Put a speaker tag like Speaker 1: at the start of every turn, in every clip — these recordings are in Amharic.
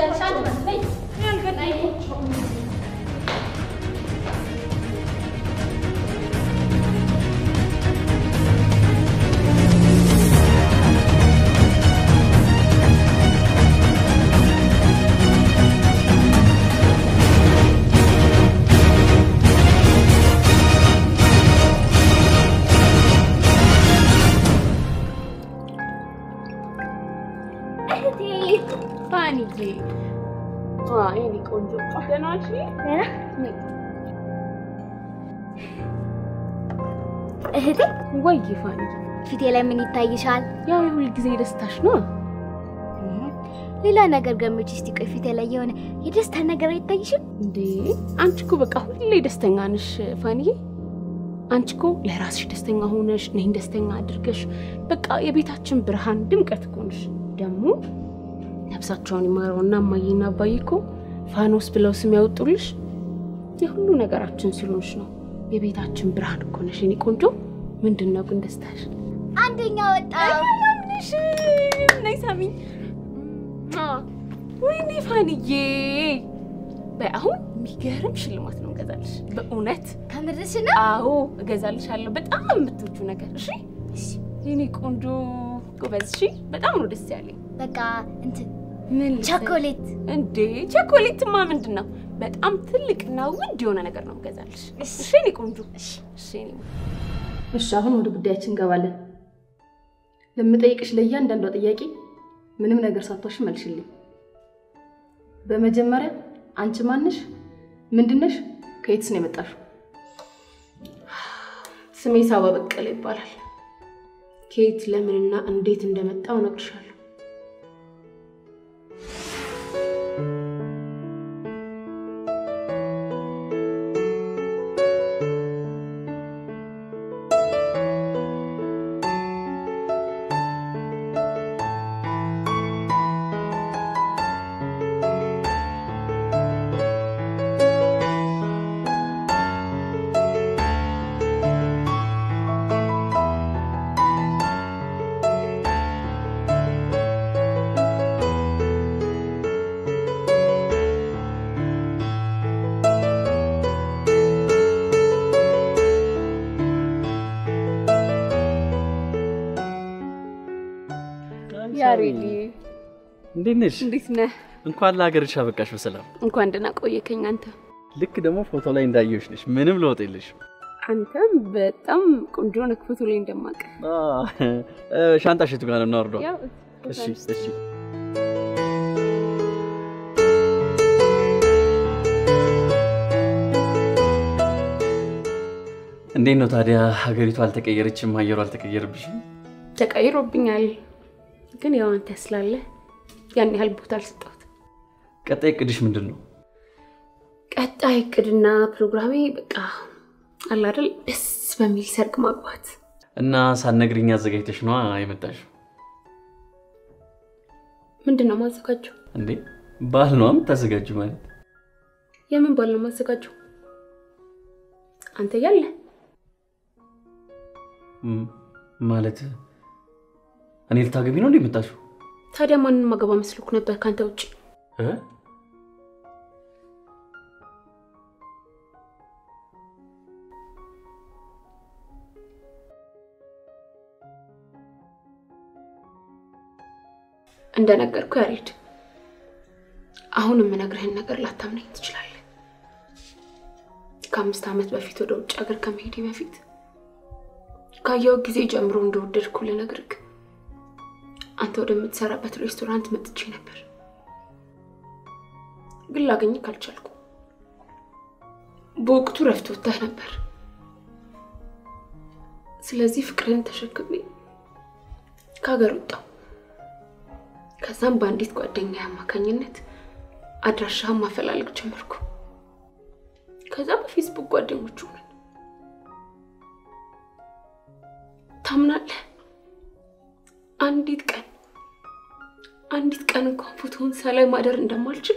Speaker 1: ትወስጃለሽ። አንቺ ነይ ነይ።
Speaker 2: እህቴ ፋኒዬ፣ የእኔ ቆንጆ ደህና ዋልሽ?
Speaker 1: እህቴ
Speaker 2: ወይ ፋኒዬ፣
Speaker 1: ፊቴ ላይ ምን ይታይሻል?
Speaker 2: ያው የሁል ጊዜ ደስታሽ ነው።
Speaker 1: ሌላ ነገር ገምች እስቲ። ቆይ ፊቴ ላይ የሆነ የደስታ ነገር አይታይሽም?
Speaker 2: እንዴ አንቺ እኮ በቃ ሁሌ ደስተኛ ነሽ ፋኒዬ። አንቺ እኮ ለራስሽ ደስተኛ ሆነሽ እኔን ደስተኛ አድርገሽ በቃ የቤታችን ብርሃን ድምቀት እኮ ነሽ። ደግሞ ነፍሳቸውን ይማረውና እማዬና አባዬ እኮ ፋኖስ ብለው ስም ያወጡልሽ የሁሉ ነገራችን ስለሆንሽ ነው። የቤታችን ብርሃን እኮ ነሽ የኔ ቆንጆ። ምንድን ነው ግን ደስታሽ?
Speaker 1: አንደኛ ወጣ።
Speaker 2: ምንሽ ነይ ሳሚኝ። ወይኔ ፋንዬ፣ በይ አሁን የሚገርም ሽልማት ነው እገዛልሽ። በእውነት
Speaker 1: ከምርሽ ነው?
Speaker 2: አዎ እገዛልሻለሁ። በጣም የምትወጂው ነገር እሺ። የኔ ቆንጆ ጎበዝ፣ እሺ። በጣም ነው ደስ ያለኝ።
Speaker 1: በቃ እንትን
Speaker 2: ምን
Speaker 1: ቸኮሌት።
Speaker 2: እንዴ ቸኮሌትማ ምንድን ነው? በጣም ትልቅና ውድ የሆነ ነገር ነው እገዛልሽ። እሺ የኔ ቆንጆ። እሺ የኔ
Speaker 3: እሺ አሁን ወደ ጉዳያችን እንገባለን። ለምጠይቅሽ ለእያንዳንዷ ጥያቄ ምንም ነገር ሳትዋሽ መልሽልኝ። በመጀመሪያ አንቺ ማንሽ? ምንድነሽ? ከየትስ ነው የመጣሽው?
Speaker 2: ስሜ ሳባ በቀለ ይባላል። ከየት ለምንና እንዴት እንደመጣው እነግርሻለሁ። ያሬዲ
Speaker 4: እንዴት ነሽ?
Speaker 2: እንዴት ነህ?
Speaker 4: እንኳን ለሀገርሽ አበቃሽ በሰላም።
Speaker 2: እንኳን ደህና ቆየከኝ። አንተ
Speaker 4: ልክ ደግሞ ፎቶ ላይ እንዳየሁሽ ነሽ። ምንም ለውጥ የለሽም።
Speaker 2: አንተም በጣም ቆንጆ ነህ። ፎቶ ላይ እንደማውቅ
Speaker 4: ሻንጣሽ የቱ ጋር ነው እናወርደው?
Speaker 2: ያው
Speaker 4: እሺ እሺ። እንዴት ነው ታዲያ ሀገሪቱ አልተቀየረችም? አየሩ አልተቀየረብሽም?
Speaker 2: ተቀይሮብኛል፣ ግን ያው አንተ ስላለ ያን ያህል ቦታ አልሰጠሁት።
Speaker 4: ቀጣይ እቅድሽ ምንድን ነው?
Speaker 2: ቀጣይ እቅድና ፕሮግራሜ በቃ አለ አይደል ደስ በሚል ሰርግ ማግባት።
Speaker 4: እና ሳትነግሪኝ አዘጋጅተሽ ነዋ የመጣሽው?
Speaker 2: ምንድን ነው ማዘጋጀው?
Speaker 4: እንዴ ባህል ነዋ የምታዘጋጁ ማለት
Speaker 2: የምን ባል ነው ማዘጋጀው? አንተ ያለ
Speaker 4: ም- ማለት እኔ ልታገቢ ነው እንዴ የመጣሽው?
Speaker 2: ታዲያ ማንን ማገባ መስሎክ ነበር ከአንተ ውጭ?
Speaker 4: እ?
Speaker 2: እንደነገርኩ ያሬድ፣ አሁን የምነግርህን ነገር ላታምነኝ ትችላለህ። ከአምስት ዓመት በፊት ወደ ውጭ ሀገር ከመሄዴ በፊት ካየው ጊዜ ጀምሮ እንደወደድኩ ልነግርህ አንተ ወደምትሰራበት ሬስቶራንት መጥቼ ነበር፣ ግን ላገኝህ አልቻልኩ። በወቅቱ ረፍት ወጥተህ ነበር። ስለዚህ ፍቅርን ተሸክሜ ከሀገር ወጣሁ። ከዛም በአንዲት ጓደኛ አማካኝነት አድራሻህን ማፈላለግ ጀመርኩ። ከዛ በፌስቡክ ጓደኞች ሆነን ታምናለህ? አንዲት ቀን አንዲት ቀን እንኳን ፎቶውን ሳላይ ማደር እንደማልችል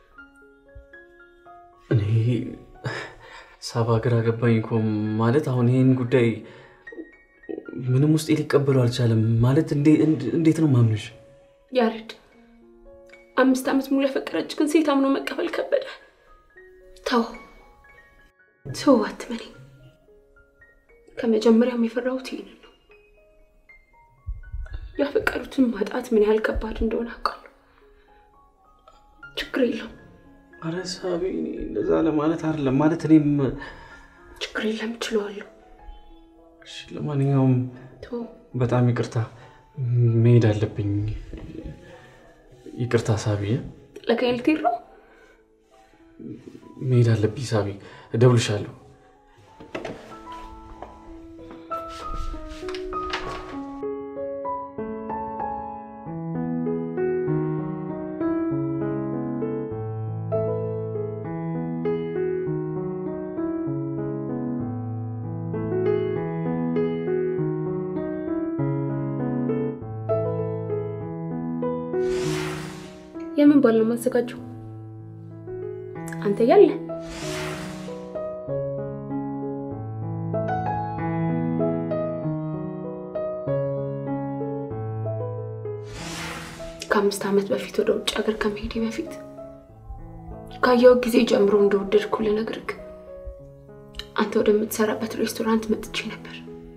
Speaker 4: እኔ ሳባ ግራ ገባኝ እኮ ማለት አሁን ይህን ጉዳይ ምንም ውስጤ ሊቀበሉ አልቻለም። ማለት እንዴ- እንዴት ነው ማምንሽ?
Speaker 2: ያሬድ አምስት ዓመት ሙሉ ያፈቀረች ግን ሴት አምኖ መቀበል ከበደ። ተው ሰው አትመኔ። ከመጀመሪያም የፈራሁት ይህንን ነው። ያፈቀሩትን ማጣት ምን ያህል ከባድ እንደሆነ አውቃለሁ። ችግር የለውም
Speaker 4: አረ ሳቢ፣ እኔ እንደዛ ለማለት አይደለም። ማለት እኔም
Speaker 2: ችግር የለም እችለዋለሁ።
Speaker 4: እሺ፣ ለማንኛውም
Speaker 2: ተው
Speaker 4: በጣም ይቅርታ፣ መሄድ አለብኝ። ይቅርታ ሳቢ፣
Speaker 2: ጥለከኝ ልትሄድ ነው?
Speaker 4: መሄድ አለብኝ ሳቢ። እደውልሻለሁ።
Speaker 2: የምን ባል ነው የማዘጋጀው? አንተ ያለ ከአምስት ዓመት በፊት ወደ ውጭ ሀገር ከመሄዴ በፊት ካየው ጊዜ ጀምሮ እንደወደድኩ ልነግርህ አንተ ወደምትሰራበት ሬስቶራንት መጥቼ ነበር፣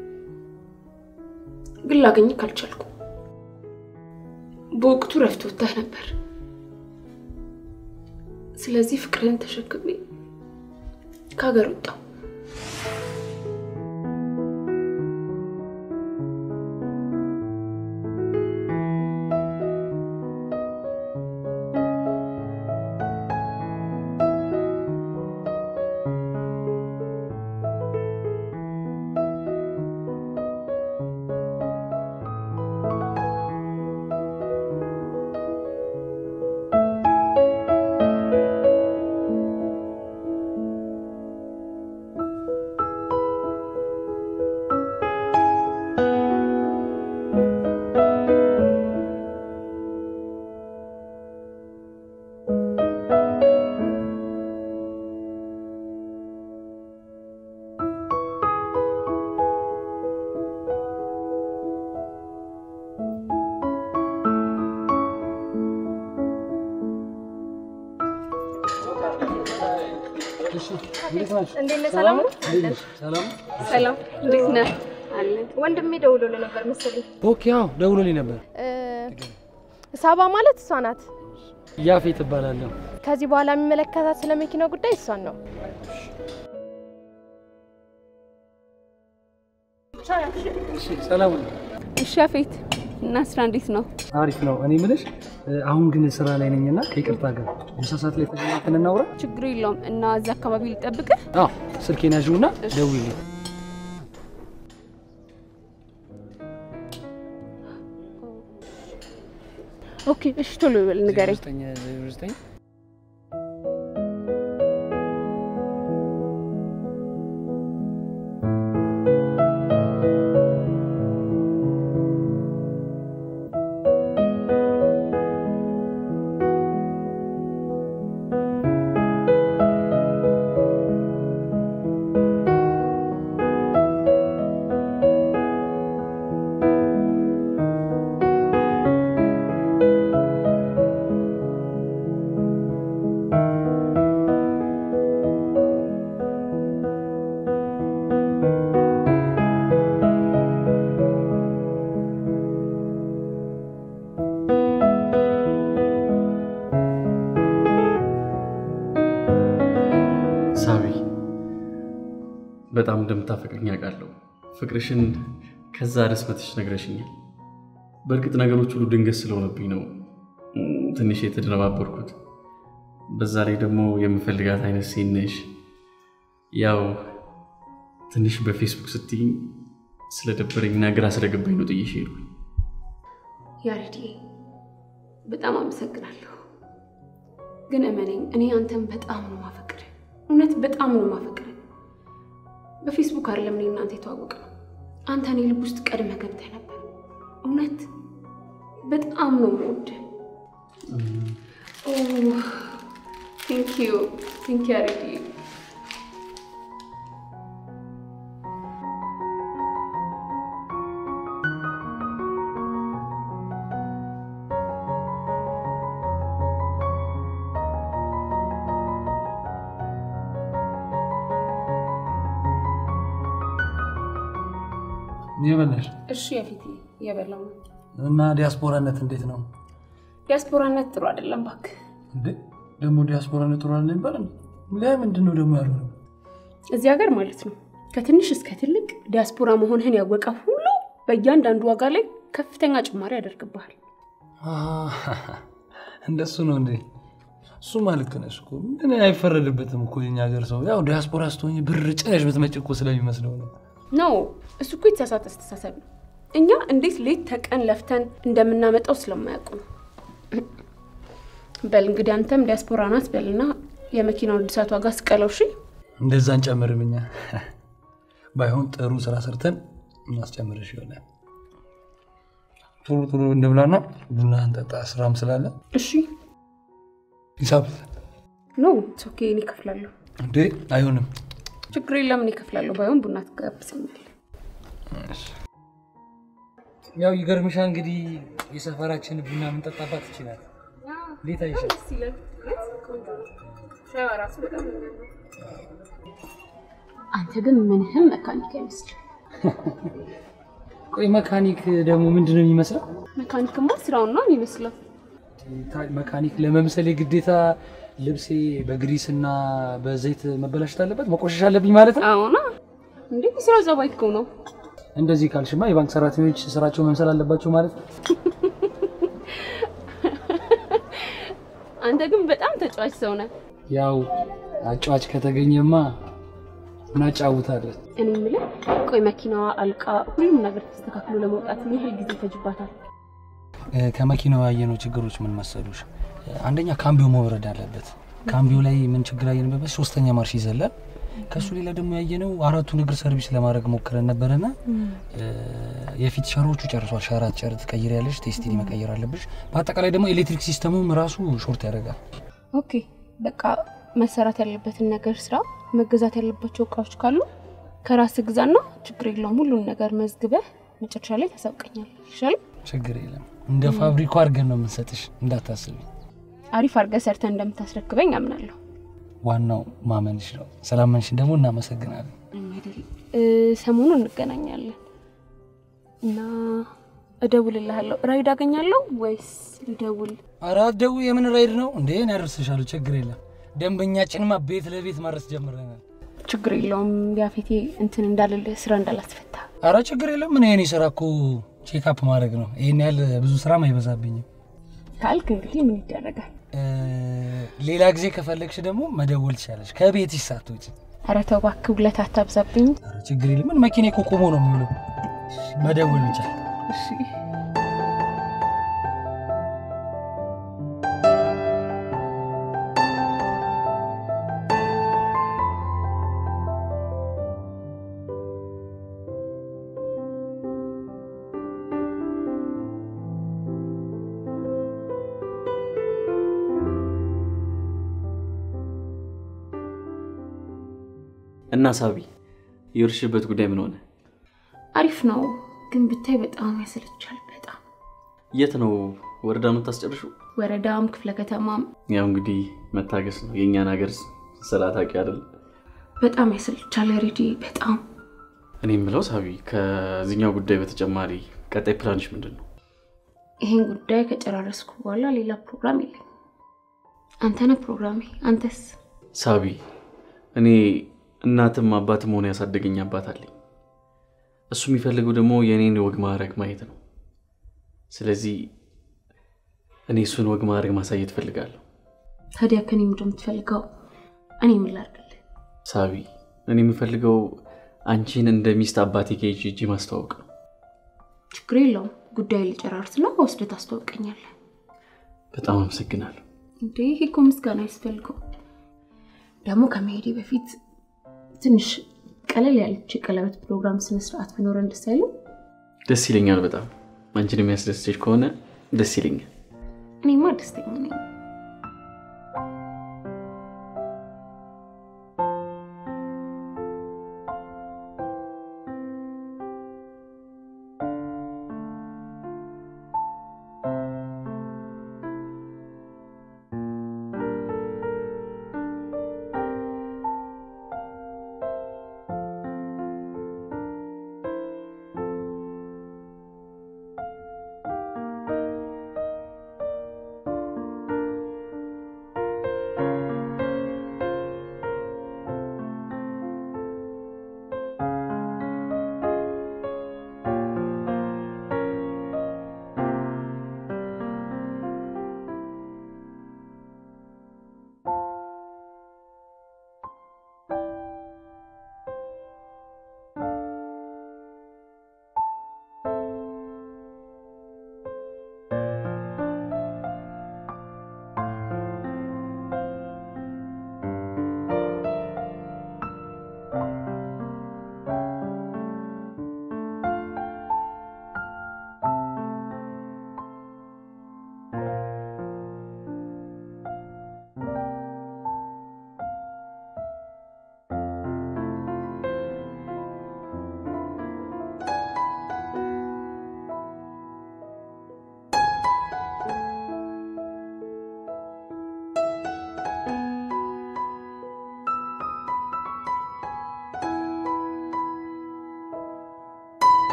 Speaker 2: ግን ላገኝህ አልቻልኩም። በወቅቱ ረፍት ወጥተህ ነበር። ስለዚህ ፍቅርን ተሸክሜ ከሀገር ወጣሁ።
Speaker 1: እንዴት ነህ? ሰላም ነው?
Speaker 2: ሰላም፣ እንዴት ነህ? አለን።
Speaker 1: ወንድሜ ደውሎልህ ነበር መሰለኝ።
Speaker 5: ኦኬ፣ አዎ ደውሎልኝ ነበር።
Speaker 6: ሳባ ማለት እሷ ናት።
Speaker 5: ያፌት እባላለሁ።
Speaker 6: ከዚህ በኋላ የሚመለከታት ስለ መኪናው ጉዳይ እሷን ነው።
Speaker 5: እሺ፣ ሰላም ነው።
Speaker 2: እሺ ያፌት፣ እና ስራ እንዴት ነው?
Speaker 5: አሪፍ ነው። እኔ የምልሽ አሁን ግን ስራ ላይ ነኝና ከይቅርታ ጋር ምሳ ሰዓት ላይ ተገናኝተን እናውራ።
Speaker 2: ችግር የለውም። እና እዛ አካባቢ ልጠብቅህ?
Speaker 5: አዎ ስልኬን ያዥውና ደውይልኝ።
Speaker 2: ኦኬ፣ እሺ፣ ቶሎ በል ንገረኝ።
Speaker 5: 09
Speaker 4: ሳቢ በጣም እንደምታፈቅርኝ አውቃለሁ። ፍቅርሽን ከዛ ደስመትሽ ነግረሽኛል። በእርግጥ ነገሮች ሁሉ ድንገት ስለሆነብኝ ነው እም፣ ትንሽ የተደነባበርኩት። በዛ ላይ ደግሞ የምፈልጋት አይነት ሴት ነሽ። ያው ትንሽ በፌስቡክ ስትይኝ ስለደበረኝና ግራ ስለገባኝ ነው ጥዬሽ ሄድኩኝ።
Speaker 2: ያሬዲ በጣም አመሰግናለሁ። ግን እመነኝ እኔ አንተን በጣም ነው ማፈቅር፣ እውነት በጣም ነው ማፈቅር። በፌስቡክ አይደለም እኔ እናንተ የተዋወቅ ነው። አንተ እኔ ልብ ውስጥ ቀድመ ገብተህ ነበር። እውነት በጣም ነው የምወድህ። ቴንክ ዩ ቴንክ ዩ ያሬዲ።
Speaker 5: የበላሽ
Speaker 2: እሺ የፊት እየበላው ነው።
Speaker 5: እና ዲያስፖራነት እንዴት ነው
Speaker 2: ዲያስፖራነት ጥሩ አይደለም እባክህ።
Speaker 5: እንዴ? ደግሞ ዲያስፖራነት ጥሩ አለ ይባላል። ለምንድን ነው ደግሞ ያልሆነው?
Speaker 2: እዚህ ሀገር ማለት ነው ከትንሽ እስከ ትልቅ ዲያስፖራ መሆንህን ያወቀ ሁሉ በእያንዳንዱ ዋጋ ላይ ከፍተኛ ጭማሪ ያደርግብሃል።
Speaker 5: አህ፣ እንደሱ ነው እንዴ? እሱማ ልክ ነሽ እኮ ምን አይፈረድበትም እኮ የኛ ሀገር ሰው ያው ዲያስፖራ ስትሆኝ ብር ጭነሽ ብትመጪ እኮ ስለሚመስለው ነው።
Speaker 2: ነው እሱ እኮ የተሳሳተ አስተሳሰብ ነው። እኛ እንዴት ሌት ተቀን ለፍተን እንደምናመጣው ስለማያውቁ ነው። በል እንግዲህ አንተም ዲያስፖራ ናት በልና የመኪናው እድሳት ዋጋ ስቀለው። እሺ
Speaker 5: እንደዛ እንጨምርም እኛ ባይሆን ጥሩ ስራ ሰርተን እናስጨምርሽ ይሆናል። ቶሎ ቶሎ እንብላና ቡና እንጠጣ፣ ስራም ስላለ
Speaker 2: እሺ
Speaker 5: ሂሳብ
Speaker 2: ኖ ኦኬ፣ እኔ እከፍላለሁ።
Speaker 5: እንዴ አይሆንም።
Speaker 2: ችግር የለም እኔ እከፍላለሁ። ባይሆን ቡና ትጋብዘኛል።
Speaker 5: ያው ይገርምሻ እንግዲህ የሰፈራችን ቡና የምንጠጣባት ይችላል። እንዴት አይሻል?
Speaker 2: አንተ ግን ምንህም መካኒክ አይመስልም።
Speaker 5: ቆይ መካኒክ ደግሞ ምንድን ነው የሚመስለው?
Speaker 2: መካኒክማ ስራውን ነው የሚመስለው።
Speaker 5: መካኒክ ለመምሰል የግዴታ ልብሴ በግሪስ እና በዘይት መበላሸት አለበት መቆሸሽ አለብኝ ማለት ነው?
Speaker 2: አዎና እንዴ የስራው ጸባይ እኮ ነው።
Speaker 5: እንደዚህ ካልሽማ የባንክ ሰራተኞች ስራቸው መምሰል አለባቸው ማለት ነው።
Speaker 2: አንተ ግን በጣም ተጫዋች ሰው ነህ።
Speaker 5: ያው አጫዋች ከተገኘማ እናጫውታለን።
Speaker 2: እኔ የምልህ ቆይ መኪናዋ አልቃ ሁሉም ነገር ተስተካክሎ ለመውጣት ምን ያህል ጊዜ ይፈጅባታል?
Speaker 5: እ፣ ከመኪናው ያየነው ችግሮች ምን መሰሉሽ? እ፣ አንደኛ ካምቢዮ መውረድ አለበት። ካምቢዮ ላይ ምን ችግር አየንበት? ሶስተኛ ማርሽ ይዘላል። ከሱ ሌላ ደግሞ ያየነው አራቱን እግር ሰርቪስ ለማድረግ ሞክረን ነበረና እ፣ የፊት ሸሮቹ ጨርሷል። ሸራት ጨር ትቀይሪያለሽ፣ ቴስቲኒ መቀየር አለብሽ። በአጠቃላይ ደግሞ ኤሌክትሪክ ሲስተሙም ራሱ ሾርት ያደርጋል።
Speaker 2: ኦኬ በቃ መሰራት ያለበትን ነገር ስራ፣ መገዛት ያለባቸው እቃዎች ካሉ ከራስ ግዛና ችግር የለውም። ሁሉን ነገር መዝግበህ መጨረሻ ላይ ታሳውቀኛለህ። ይሻላል።
Speaker 5: ችግር የለም። እንደ ፋብሪኩ አድርገን ነው የምንሰጥሽ፣ እንዳታስቢ።
Speaker 2: አሪፍ አድርገህ ሰርተህ እንደምታስረክበኝ አምናለሁ።
Speaker 5: ዋናው ማመንሽ ነው። ስላመንሽን ደግሞ እናመሰግናለን።
Speaker 2: አይደል እ፣ ሰሞኑን እንገናኛለን እና እደውልልሃለሁ። ራይድ አገኛለሁ ወይስ ልደውል?
Speaker 5: አራት ደው የምን ራይድ ነው እንዴ? እኔ ያደርስሻለሁ። ችግር የለም። ደንበኛችንማ ቤት ለቤት ማድረስ ጀምረናል።
Speaker 2: ችግር የለውም። ያፌቴ እንትን እንዳልልህ ስራ እንዳላስፈታ
Speaker 5: አረ ችግር የለም። ምን የኔ ስራ እኮ ቼክአፕ ማድረግ ነው። ይህን ያህል ብዙ ስራም አይበዛብኝም።
Speaker 2: ካልክ እንግዲህ ምን ይደረጋል።
Speaker 5: እ፣ ሌላ ጊዜ ከፈለግሽ ደግሞ መደወል ትችላለሽ፣ ከቤትሽ ሳትወጪ።
Speaker 2: ኧረ ተው እባክህ ውለታ አታብዛብኝ።
Speaker 5: አረ ችግር የለም። ምን መኪና እኮ ቆሞ ነው የሚውለው። መደወል ብቻ።
Speaker 2: እሺ
Speaker 4: እና ሳቢ የወርሽበት ጉዳይ ምን ሆነ?
Speaker 2: አሪፍ ነው፣ ግን ብታይ በጣም ያሰለቻል። በጣም
Speaker 4: የት ነው ወረዳ የምታስጨርሹ?
Speaker 2: ወረዳም ክፍለ ከተማም
Speaker 4: ያው እንግዲህ መታገስ ነው የእኛን ሀገር ስራ ታውቂ አይደል?
Speaker 2: በጣም ያሰለቻል። ሬዲ በጣም
Speaker 4: እኔ የምለው ሳቢ ከዚህኛው ጉዳይ በተጨማሪ ቀጣይ ፕላንሽ ምንድን ነው?
Speaker 2: ይሄን ጉዳይ ከጨራረስኩ በኋላ ሌላ ፕሮግራም የለኝም። አንተነህ ፕሮግራሜ። አንተስ?
Speaker 4: ሳቢ እኔ እናትም አባትም ሆነ ያሳደገኝ አባት አለኝ። እሱ የሚፈልገው ደግሞ የእኔን ወግ ማዕረግ ማየት ነው። ስለዚህ እኔ እሱን ወግ ማዕረግ ማሳየት እፈልጋለሁ።
Speaker 2: ታዲያ ከኔ ምንድን ነው የምትፈልገው? እኔ ምን ላድርግልህ?
Speaker 4: ሳቢ እኔ የምፈልገው አንቺን እንደ ሚስት አባቴ ከይዤ ሂጄ ማስተዋወቅ ነው።
Speaker 2: ችግር የለውም። ጉዳይ ልጨራርስና ወስደህ ታስተዋውቀኛለህ።
Speaker 4: በጣም አመሰግናለሁ።
Speaker 2: እንዴ ይሄ እኮ ምስጋና ያስፈልገው። ደግሞ ከመሄዴ በፊት ትንሽ ቀለል ያለች የቀለበት ፕሮግራም ስነስርዓት ቢኖረን ደስ አይልም?
Speaker 4: ደስ ይለኛል በጣም አንቺን የሚያስደስተች ከሆነ ደስ ይለኛል።
Speaker 2: እኔማ ደስተኛ ነኝ።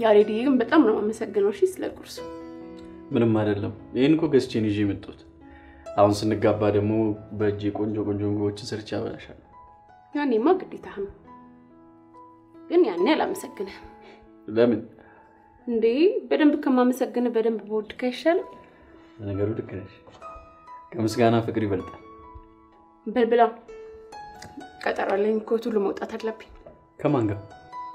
Speaker 2: ያሬድዬ ግን በጣም ነው የማመሰግነው። እሺ ስለ ቁርሱ
Speaker 4: ምንም አይደለም። ይህን እኮ ገዝቼን ይዤ የመጣሁት። አሁን ስንጋባ ደግሞ በእጄ ቆንጆ ቆንጆ ምግቦችን ሰርቼ አበላሻለሁ።
Speaker 2: ያኔማ ግዴታ ነው፣ ግን ያኔ አላመሰግንህም
Speaker 4: ለምን?
Speaker 2: እንዴ። በደንብ ከማመሰግንህ በደንብ በወድክ አይሻልም?
Speaker 4: ለነገሩ ልክ ነሽ። ከምስጋና ፍቅር ይበልጣል።
Speaker 2: በልብላ ቀጠሮ አለኝ እኮ ቶሎ መውጣት አለብኝ።
Speaker 4: ከማን ጋር?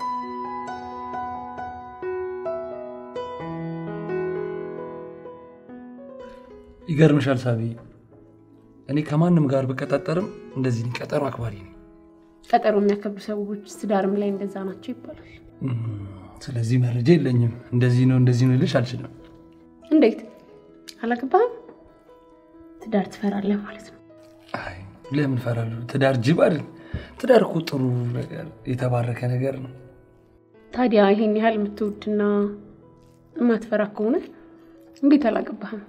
Speaker 5: ይገርምሻል ሳቢ፣ እኔ ከማንም ጋር ብቀጣጠርም እንደዚህ ነኝ፣ ቀጠሮ አክባሪ ነኝ።
Speaker 2: ቀጠሮ የሚያከብሩ ሰዎች ትዳርም ላይ እንደዛ ናቸው ይባላል።
Speaker 5: እም፣ ስለዚህ መረጃ የለኝም። እንደዚህ ነው እንደዚህ ነው ልልሽ አልችልም።
Speaker 2: እንዴት አላገባህም? ትዳር ትፈራለህ ማለት ነው።
Speaker 5: አይ ለምን እፈራለሁ? ትዳር ጅብ አይደል? ትዳር እኮ ጥሩ ነገር የተባረከ ነገር ነው።
Speaker 2: ታዲያ ይሄን ያህል የምትወድና የማትፈራ ከሆነ እንዴት አላገባህም?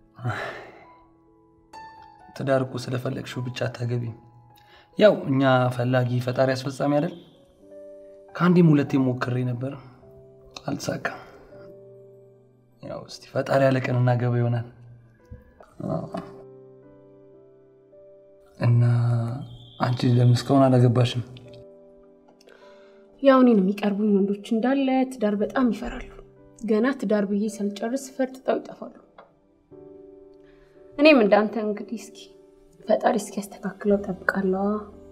Speaker 5: ትዳር እኮ ስለፈለግሽው ብቻ አታገቢም። ያው እኛ ፈላጊ ፈጣሪ አስፈጻሚ አይደል? ከአንዴም ሁለቴ ሞክሬ ነበር፣ አልተሳካም። ያው እስቲ ፈጣሪ ያለቀን እናገባ ይሆናል። አዎ። እና አንቺ ለምን እስካሁን አላገባሽም?
Speaker 2: ያው እኔን የሚቀርቡኝ ወንዶች እንዳለ ትዳር በጣም ይፈራሉ። ገና ትዳር ብዬ ሳልጨርስ ፈርጥጠው ይጠፋሉ። እኔም እንዳንተ እንግዲህ እስኪ ፈጣሪ እስኪ ያስተካክለው ጠብቃለዋ።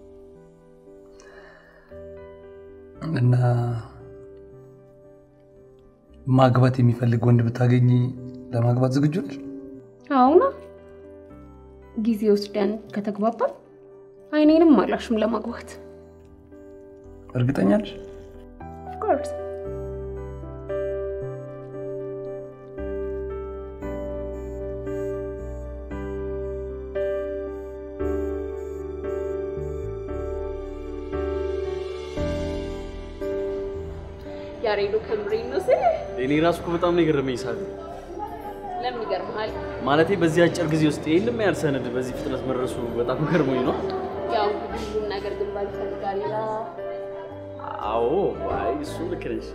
Speaker 5: እና ማግባት የሚፈልግ ወንድ ብታገኝ ለማግባት ዝግጁ ነሽ?
Speaker 2: አሁና ጊዜ ወስደን ከተግባባን አይኔንም አላሽም ለማግባት
Speaker 5: እርግጠኛ ነሽ?
Speaker 2: ኦፍኮርስ። ያሬዶ ከምሬን ነው ስል
Speaker 4: እኔ ራሱ እኮ በጣም ነው የገረመኝ ሳቢ።
Speaker 2: ለምን ይገርምሃል?
Speaker 4: ማለቴ በዚህ አጭር ጊዜ ውስጥ ይህንም ያህል ሰነድ በዚህ ፍጥነት መድረሱ በጣም ገርሞኝ ነው።
Speaker 2: ያው እንግዲህ ሁሉም ነገር ግንባር ይፈልጋል።
Speaker 4: አዎ፣ አይ እሱ ልክ ነሽ።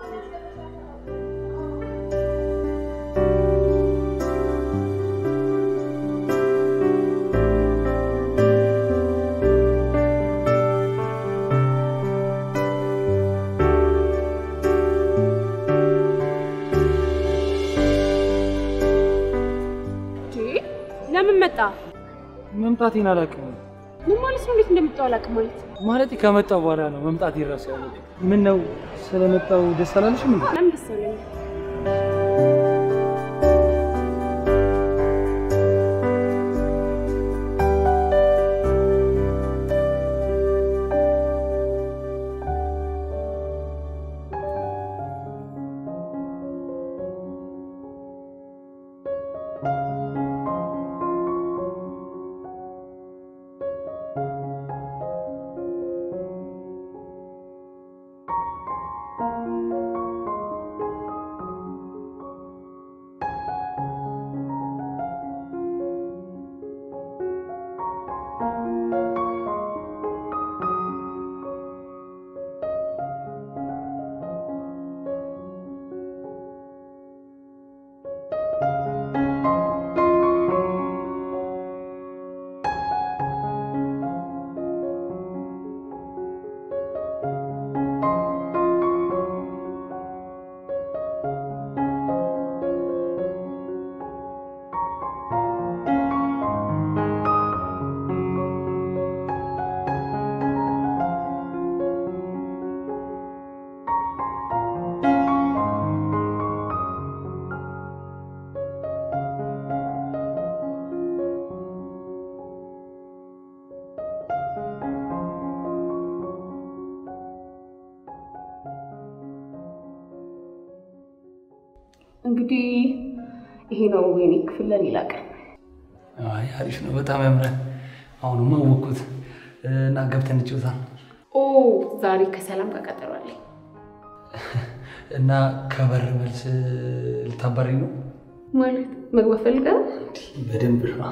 Speaker 2: ለምን መጣ?
Speaker 5: መምጣቴን አላውቅም።
Speaker 2: ምን ማለት ነው? እንዴት እንደመጣው አላውቅም ማለት
Speaker 5: ማለት ከመጣው በኋላ ነው መምጣት ይረሳ ያለ። ምን ነው ስለመጣው ደስ አላለሽም እንዴ?
Speaker 2: ለምን ደስ አለኝ? እንግዲህ ይሄ ነው የኔ ክፍል ለሌላ ቀን።
Speaker 5: አይ አሪፍ ነው፣ በጣም ያምራል። አሁንማ አወቅኩት እና ገብተን እንጫወታ
Speaker 2: ኦ ዛሬ ከሰላም ጋር ቀጠሮ አለኝ።
Speaker 5: እና ከበር መልስ ልታባሪ ነው
Speaker 2: ማለት መግባት ፈልጋ ነው?
Speaker 5: በደንብ ነው።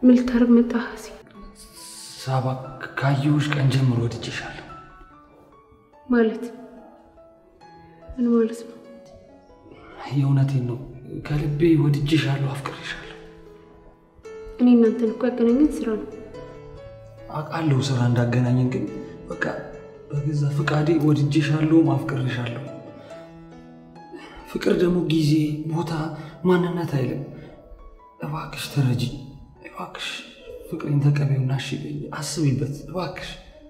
Speaker 2: ምን ልታረግ መጣህ? ሲ
Speaker 5: ሳባ ካየሁሽ ቀን ጀምሮ ወድጄሻለሁ።
Speaker 2: ማለት ምን ማለት ነው?
Speaker 5: የእውነቴን ነው። ከልቤ ወድጄሻለሁ፣ አፍቅሬሻለሁ።
Speaker 2: እኔ እናንተን እኮ ያገናኘን ስራ ነው።
Speaker 5: አውቃለሁ ስራ እንዳገናኘን፣ ግን በቃ በገዛ ፍቃዴ ወድጄሻለሁ፣ አፍቅሬሻለሁ። ፍቅር ደግሞ ጊዜ፣ ቦታ፣ ማንነት አይልም። እባክሽ ተረጂ፣ እባክሽ ፍቅሬን ተቀበይውና እሺ በይኝ፣ አስቢበት እባክሽ።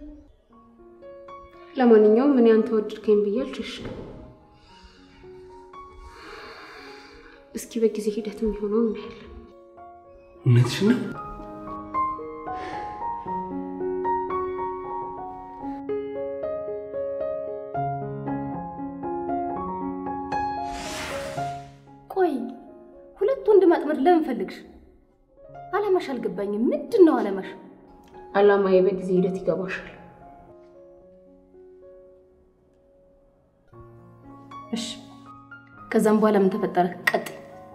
Speaker 2: ለማንኛውም እኔ አንተ ወደድከኝ ብዬ አልሸሽም። እስኪ በጊዜ ሂደት የሚሆነው እናያለን።
Speaker 5: እውነትሽ ነው።
Speaker 3: ቆይ ሁለት ወንድ ማጥመድ ለምን ፈልግሽ? አላማሽ አልገባኝም። ምንድን ነው አላማሽ?
Speaker 2: አላማዬ በጊዜ ሂደት ይገባሻል።
Speaker 3: እሺ፣ ከዛም በኋላ ምን ተፈጠረ? ቀጥይ።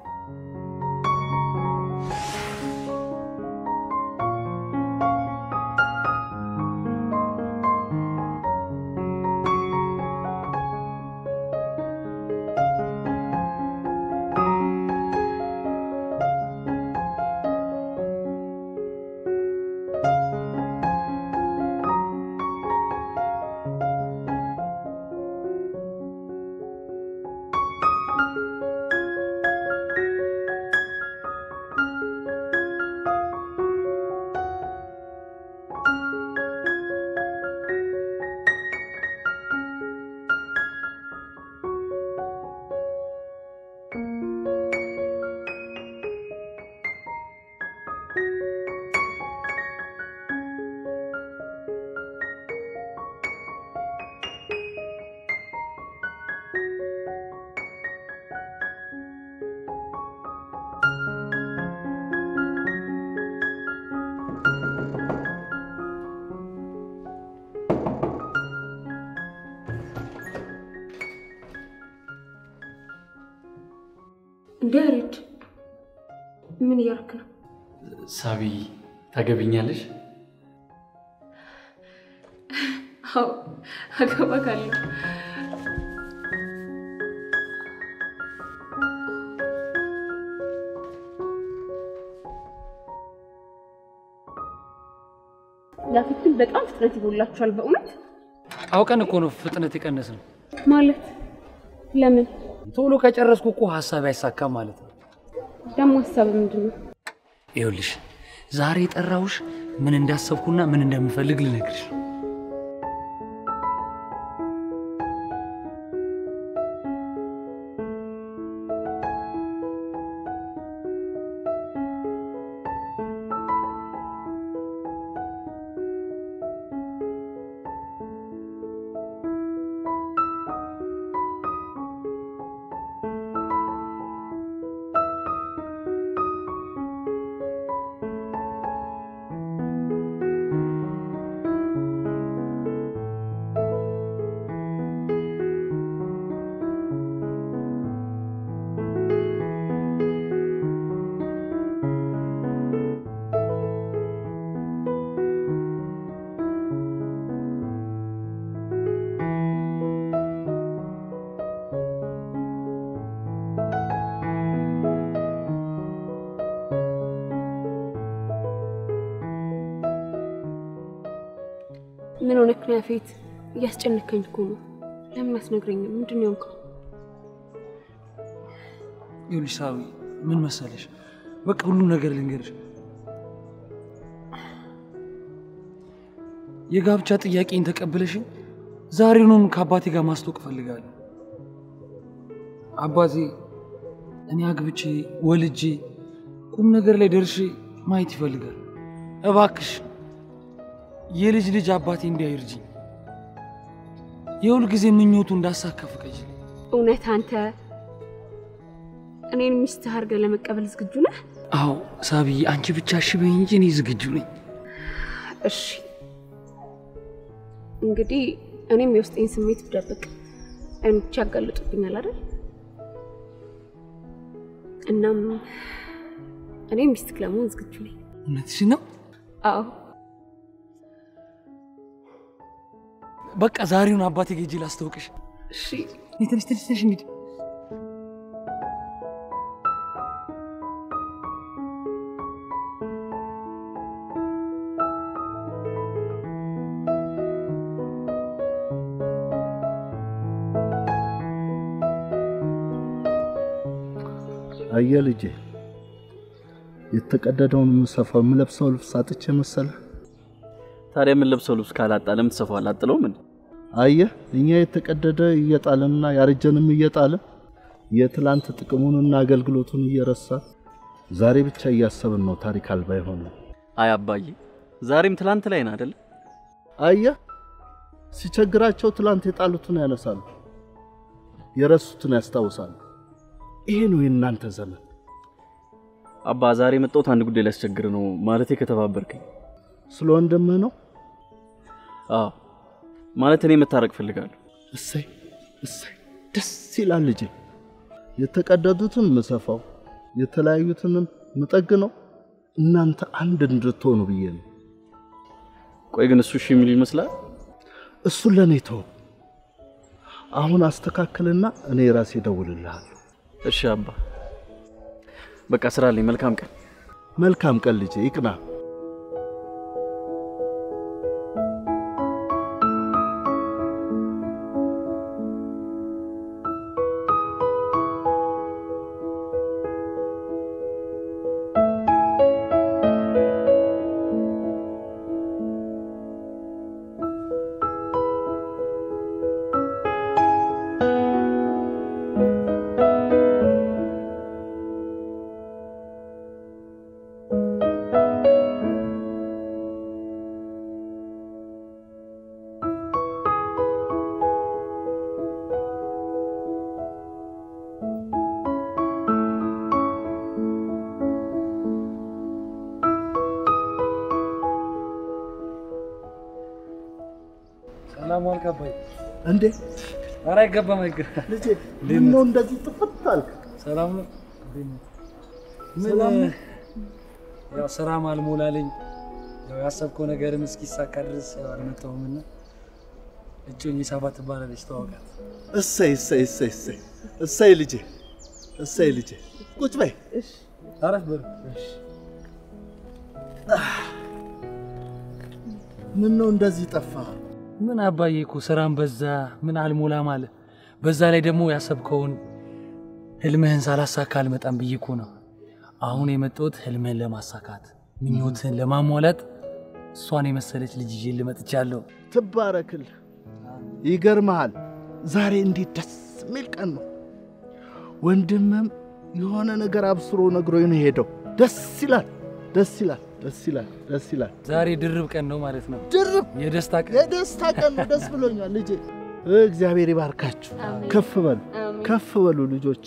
Speaker 2: እንዴ ያሬድ፣ ምን እያደረክ ነው?
Speaker 4: ሳቢ ታገብኛለሽ?
Speaker 2: አዎ አገባካለሁ። ያፊት ግን በጣም ፍጥነት ይጎላችኋል በእውነት
Speaker 5: አውቀን እኮ ነው ፍጥነት የቀነስ ነው።
Speaker 2: ማለት ለምን
Speaker 5: ቶሎ ከጨረስኩ እኮ ሀሳብ አይሳካም ማለት ነው።
Speaker 2: ደግሞ ሀሳብ ምንድን ነው?
Speaker 5: ይኸውልሽ ዛሬ የጠራሁሽ ምን እንዳሰብኩና ምን እንደምፈልግ ልነግርሽ ነው።
Speaker 2: ምን ሆነክ ነው ያፌት? እያስጨነከኝ እኮ ነው። ለምን አትነግረኝም? ምንድን ነው የሆንከው?
Speaker 5: ይኸውልሽ ሳቢ ምን መሰለሽ፣ በቃ ሁሉም ነገር ልንገርሽ። የጋብቻ ጥያቄን ተቀብለሽኝ ዛሬውኑን ከአባቴ ጋር ማስታወቅ እፈልጋለሁ። አባቴ እኔ አግብቼ ወልጄ ቁም ነገር ላይ ደርሼ ማየት ይፈልጋል። እባክሽ የልጅ ልጅ አባቴ እንዲያይርጅኝ የሁል ጊዜ ምኞቱ እንዳሳካ ፍቀጅልኝ።
Speaker 2: እውነት አንተ እኔን ሚስትህ አድርገህ ለመቀበል ዝግጁ ነህ?
Speaker 5: አዎ ሳቢዬ፣ አንቺ ብቻ እሺ በይኝ እንጂ እኔ ዝግጁ ነኝ።
Speaker 2: እሺ እንግዲህ እኔም የውስጤን ስሜት ብደብቅ አይኖቼ ያጋልጡብኛል አይደል? እናም እኔም ሚስትህ ለመሆን ዝግጁ ነኝ።
Speaker 5: እውነትሽን ነው?
Speaker 2: አዎ
Speaker 5: በቃ ዛሬውን አባቴ ጌጄ ላስታውቅሽ።
Speaker 2: እሺ
Speaker 5: እኔ ትንሽ ትንሽ ትንሽ እንሂድ።
Speaker 7: አየህ ልጄ፣ የተቀደደውን የምሰፋው የምለብሰው ልብስ አጥቼ መሰለህ?
Speaker 4: ታዲያ የምንለብሰው ልብስ ካላጣ ለምን ትሰፋዋለህ? አጥለውም እንዴ?
Speaker 7: አየህ እኛ የተቀደደ እየጣልንና ያረጀንም እየጣልን የትላንት ጥቅሙንና አገልግሎቱን እየረሳን ዛሬ ብቻ እያሰብን ነው ታሪክ አልባ የሆነው።
Speaker 4: አይ አባዬ፣ ዛሬም ትላንት ላይ ነህ አይደለ?
Speaker 7: አየህ ሲቸግራቸው ትላንት የጣሉትን ያነሳሉ፣ የረሱትን ያስታውሳሉ። ይሄ ነው የእናንተ ዘመን።
Speaker 4: አባ ዛሬ የመጣሁት አንድ ጉዳይ ሊያስቸግር ነው። ማለቴ ከተባበርከኝ።
Speaker 7: ስለ ወንድምህ ነው።
Speaker 4: አዎ ማለት እኔ መታረቅ ፈልጋለሁ።
Speaker 7: እሰይ እሰይ፣ ደስ ይላል ልጄ። የተቀደዱትን ምሰፋው የተለያዩትንም ምጠግ ነው እናንተ አንድ እንድትሆኑ ብዬ ነው።
Speaker 4: ቆይ ግን እሱ እሺ የሚል ይመስላል?
Speaker 7: እሱን ለእኔ ተው። አሁን አስተካክልና እኔ ራሴ እደውልልሃለሁ።
Speaker 4: እሺ አባ፣ በቃ ስራ አለኝ። መልካም ቀን።
Speaker 7: መልካም ቀን ልጄ፣ ይቅና።
Speaker 5: ሰላም ዋልክ አባዬ።
Speaker 7: እንዴ
Speaker 5: ኧረ አይገባም አይገባም።
Speaker 7: ልጄ፣ ምነው እንደዚህ ጥፍት አልክ?
Speaker 5: ሰላም ነው? እንዴት ነህ? ምን
Speaker 7: ሰላም ነው?
Speaker 5: ያው ስራም አልሞላለኝ ያው ያሰብከው ነገርም እስኪሳካ ድረስ ያው አልመጣሁም እና እጮኝ ሳባ ትባላለች ተዋውቃት።
Speaker 7: እሰይ እሰይ እሰይ እሰይ እሰይ ልጄ፣ እሰይ ልጄ፣ ቁጭ በይ።
Speaker 5: አረፍ በሉ።
Speaker 7: ምን ነው እንደዚህ ጠፋ?
Speaker 5: ምን አባዬ እኮ ስራም በዛ ምን አልሞላም አለ። በዛ ላይ ደግሞ ያሰብከውን ህልምህን ሳላሳካ አልመጣም ብዬ እኮ ነው አሁን የመጣሁት ህልምህን ለማሳካት ምኞትህን ለማሟላት እሷን የመሰለች ልጅ ይዤ ልመጥቻለሁ።
Speaker 7: ትባረክልህ። ይገርመሃል፣ ዛሬ እንዴት ደስ የሚል ቀን ነው። ወንድምም የሆነ ነገር አብስሮ ነግሮኝ ነው የሄደው። ደስ ይላል፣ ደስ ይላል፣ ደስ ይላል፣ ደስ ይላል።
Speaker 5: ዛሬ ድርብ ቀን ነው ማለት ነው።
Speaker 7: ድርብ
Speaker 5: የደስታ ቀን
Speaker 7: የደስታ ቀን ነው። ደስ ብሎኛል ልጄ። እግዚአብሔር ይባርካችሁ። ከፍ በሉ፣ ከፍ በሉ ልጆች።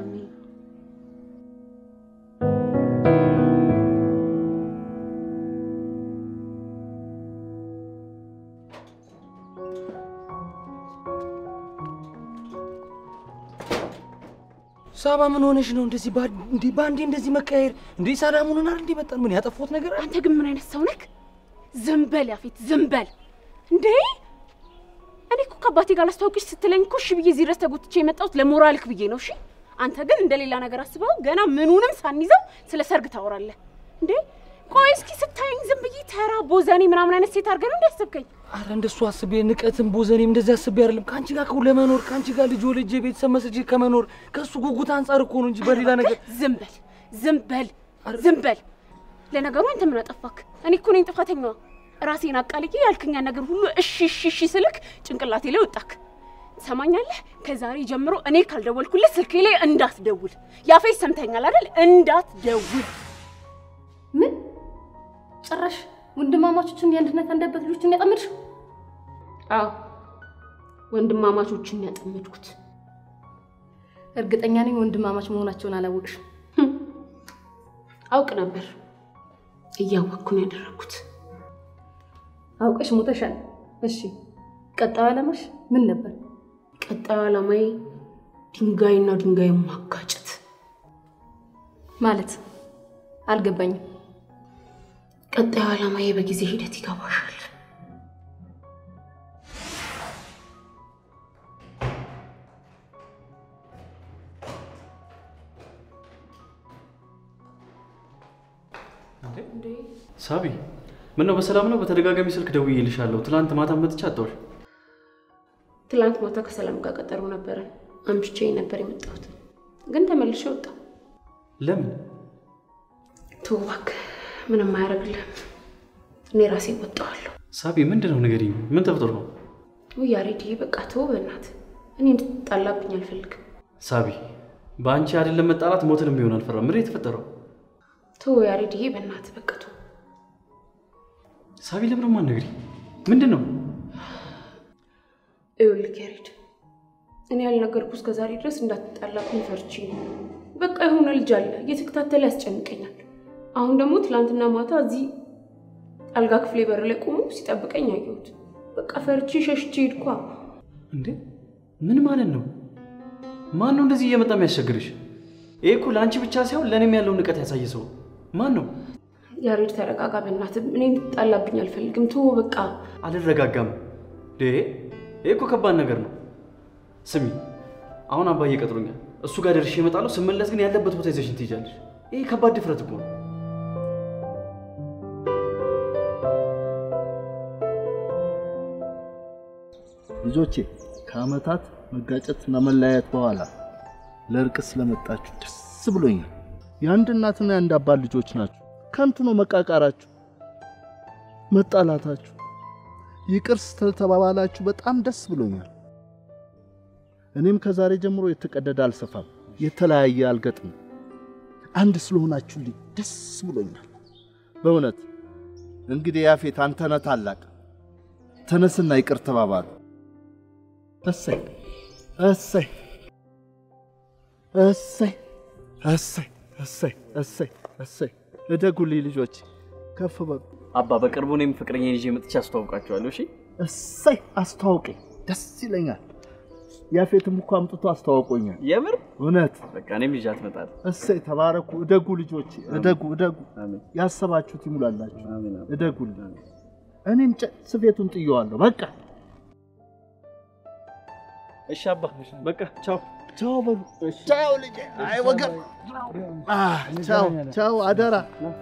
Speaker 5: ሳባ ምን ሆነሽ ነው እንደዚህ ባ- እንዲህ በአንዴ እንደዚህ መቀያየር? እንዴ ሰላም ሆነናል እንዴ? መጣን ምን ያጠፋሁት ነገር አለ?
Speaker 2: አንተ ግን ምን አይነት ሰው ነክ? ዝም በል ያፌት፣ ዝም በል እንዴ! እኔ እኮ ከአባቴ ጋር ላስታውቅሽ ስትለኝ እኮ እሺ ብዬ እዚህ ድረስ ተጎትቼ የመጣሁት ለሞራልክ ብዬ ነው። እሺ አንተ ግን እንደ ሌላ ነገር አስበው ገና ምኑንም ሳንይዘው ስለ ሰርግ ታወራለህ እንዴ? ቆይ እስኪ ስታየኝ ዝም ብዬ ተራ ቦዘኔ ምናምን አይነት ሴት አድርገህ ነው እንዲያስብከኝ?
Speaker 5: አረ እንደሱ አስቤ ንቀትም ቦዘኔም እንደዚህ አስቤ አይደለም። ከአንቺ ጋር ከው ለመኖር ከአንቺ ጋር ልጅ ወልጄ ቤተሰብ መስርቼ ከመኖር ከእሱ ጉጉት አንጻር እኮ ነው እንጂ በሌላ ነገር
Speaker 2: ዝም በል ዝም በል ዝም በል። ለነገሩ አንተ ምን አጠፋክ? እኔ እኮ ነኝ ጥፋተኛዋ። ራሴን አቃልዬ ያልክኛን ነገር ሁሉ እሺ እሺ እሺ ስልክ ጭንቅላቴ ላይ ወጣክ። ትሰማኛለህ? ከዛሬ ጀምሮ እኔ ካልደወልኩልህ ስልኬ ላይ እንዳትደውል። ያፌት ሰምተኛል አይደል? እንዳትደውል።
Speaker 3: ምን ጭራሽ ወንድማማቾችን የአንድነት አንደበት ልጆችን ያጠምድሽው?
Speaker 2: አዎ ወንድማማቾችን ያጠመድኩት።
Speaker 3: እርግጠኛ ነኝ ወንድማማች መሆናቸውን አላወቅሽም።
Speaker 2: አውቅ ነበር፣ እያወቅኩ ነው ያደረግኩት።
Speaker 3: አውቀሽ ሞተሻል። እሺ ቀጣዩ ዓላማሽ ምን ነበር?
Speaker 2: ቀጣዩ ዓላማዬ ድንጋይና ድንጋይ ማጋጨት።
Speaker 3: ማለት አልገባኝም።
Speaker 2: ቀጣዩ ዓላማዬ በጊዜ ሂደት ይገባሻል።
Speaker 4: ሳቢ ምን ነው በሰላም ነው? በተደጋጋሚ ስልክ ደውዬልሻለሁ። ትላንት ማታ መጥቼ አጣሁሽ።
Speaker 2: ትላንት ማታ ከሰላም ጋር ቀጠሮ ነበረን። አምሽቼ ነበር የመጣሁት፣ ግን ተመልሼ ወጣሁ።
Speaker 4: ለምን?
Speaker 2: ተው እባክህ፣ ምንም አያደርግልህም። እኔ ራሴ ወጣዋለሁ።
Speaker 4: ሳቢ ምንድን ነው ንገሪኝ። ምን ተፈጥሮ ነው?
Speaker 2: ውይ ያሬድዬ፣ በቃ ተው በእናትህ። እኔ እንድትጣላብኝ አልፈልግም።
Speaker 4: ሳቢ በአንቺ አይደለም መጣላት ሞትንም ቢሆን አልፈራም። ምንድን ነው የተፈጠረው?
Speaker 2: ተው ያሬድዬ፣ በእናትህ በቃ ተው።
Speaker 4: ሳቢ ለምን ማነግሪ? ምንድን ነው?
Speaker 2: ይኸውልህ ያሬድ፣ እኔ ያልነገርኩህ እስከ ዛሬ ድረስ እንዳትጣላብኝ ፈርቼ ነው። በቃ የሆነ ልጅ አለ እየተከታተለ ያስጨንቀኛል። አሁን ደግሞ ትላንትና ማታ እዚህ አልጋ ክፍሌ በር ላይ ቆሞ ሲጠብቀኝ አየሁት። በቃ ፈርቼ ሸሽቼ ሄድኳ።
Speaker 4: እንዴ ምን ማለት ነው? ማን ነው እንደዚህ እየመጣ የሚያስቸግርሽ? ይሄ እኮ ለአንቺ ብቻ ሳይሆን ለእኔም ያለውን ንቀት ያሳየ ሰው ማን ነው?
Speaker 2: ያሬድ ተረጋጋ፣ በእናትህ እኔ እንድትጣላብኝ አልፈልግም። ተወው በቃ።
Speaker 4: አልረጋጋም። ይሄ ይሄ እኮ ከባድ ነገር ነው። ስሚ አሁን አባዬ ቀጥሮኛል። እሱ ጋር ደርሼ እመጣለሁ። ስመለስ ግን ያለበት ቦታ ይዘሽን ትሄጃለሽ። ይሄ ከባድ ድፍረት እኮ ነው።
Speaker 7: ልጆቼ ከዓመታት መጋጨትና መለያየት በኋላ ለእርቅ ስለመጣችሁ ደስ ብሎኛል። የአንድ እናትና የአንድ አባት ልጆች ናችሁ። ከንቱ ነው መቃቃራችሁ፣ መጣላታችሁ። ይቅር ስለተባባላችሁ በጣም ደስ ብሎኛል። እኔም ከዛሬ ጀምሮ የተቀደደ አልሰፋም፣ የተለያየ አልገጥም። አንድ ስለሆናችሁልኝ ደስ ብሎኛል በእውነት። እንግዲህ ያፌት አንተ ነህ ታላቅ፣ ተነስና ይቅር ተባባሉ። እሰይ እሰይ እሰይ እሰይ እሰይ እሰይ እሰይ። እደጉልኝ ልጆች፣ ከፍ በሉ።
Speaker 4: አባ በቅርቡ እኔም ፍቅረኛ ይዤ መጥቼ አስተዋውቃቸዋለሁ። እሺ
Speaker 7: እሰይ አስተዋውቀኝ፣ ደስ ይለኛል። ያፌትም እኮ አምጥቶ አስተዋውቆኛል።
Speaker 4: የምር
Speaker 7: እውነት
Speaker 4: በቃ እኔም ይዣት እመጣለሁ።
Speaker 7: እሰይ ተባረኩ። እደጉ ልጆች፣ እደጉ እደጉ።
Speaker 4: አሜን
Speaker 7: ያሰባችሁት ይሙላላችሁ።
Speaker 4: አሜን።
Speaker 7: እደጉልኝ። እኔም ጨ- ስፌቱን ጥየዋለሁ። በቃ
Speaker 4: እሺ አባ በቃ ቻው።
Speaker 7: ቻው በሉ። ቻው ልጄ። አይ ወገን፣ አህ፣ ቻው ቻው፣ አደራ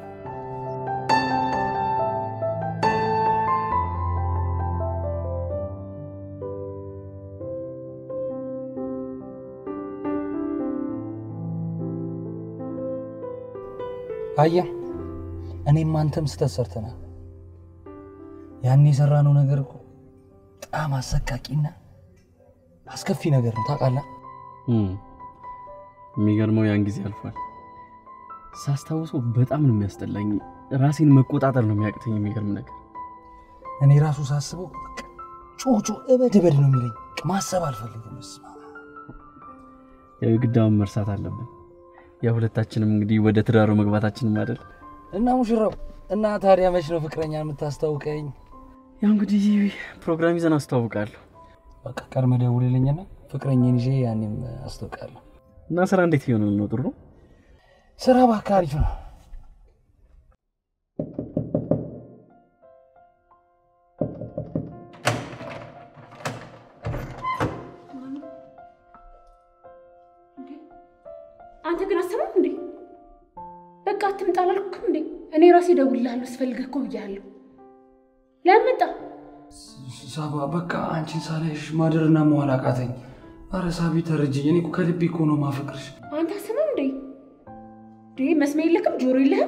Speaker 5: አየህ፣ እኔም አንተም ስህተት ሰርተናል። ያን የሰራነው ነገር እኮ በጣም አሰቃቂና አስከፊ ነገር ነው ታውቃለህ።
Speaker 4: የሚገርመው ያን ጊዜ አልፏል። ሳስታውሰው በጣም ነው የሚያስጠላኝ። ራሴን መቆጣጠር ነው የሚያቅተኝ። የሚገርም ነገር
Speaker 5: እኔ ራሱ ሳስበው በቃ ጮጮ እበድ እበድ ነው የሚለኝ። ማሰብ አልፈልግም። እስማ
Speaker 4: ያው የግዳውን መርሳት አለብን። ያ ሁለታችንም እንግዲህ ወደ ትዳሩ መግባታችንም አይደል?
Speaker 5: እና ሙሽራው እና ታዲያ መች ነው ፍቅረኛ የምታስታውቀኝ?
Speaker 4: ያው እንግዲህ ፕሮግራም ይዘን አስተዋውቃለሁ።
Speaker 5: በቃ ቀድመህ ደውልልኝና ፍቅረኛን ይዤ ያኔም አስታውቃለሁ።
Speaker 4: እና ስራ እንዴት እየሆነ ነው? ጥሩ ነው።
Speaker 5: ስራ እባክህ አሪፍ ነው።
Speaker 2: አንተ ግን አሰማም እንዴ? በቃ አትምጣ አላልኩም እንዴ? እኔ ራሴ እደውልልሃለሁ ስፈልግህ እኮ ብያለሁ። ለምን መጣ?
Speaker 5: ሳባ በቃ አንቺን ሳላይሽ ማደርና መዋል አቃተኝ። አረ ሳቢ ተረጅኝ። እኔ እኮ ከልቤ እኮ ነው ማፈቅርሽ።
Speaker 2: አንተ አሰማም እንዴ? እንዴ መስሚያ የለክም ጆሮ የለህም?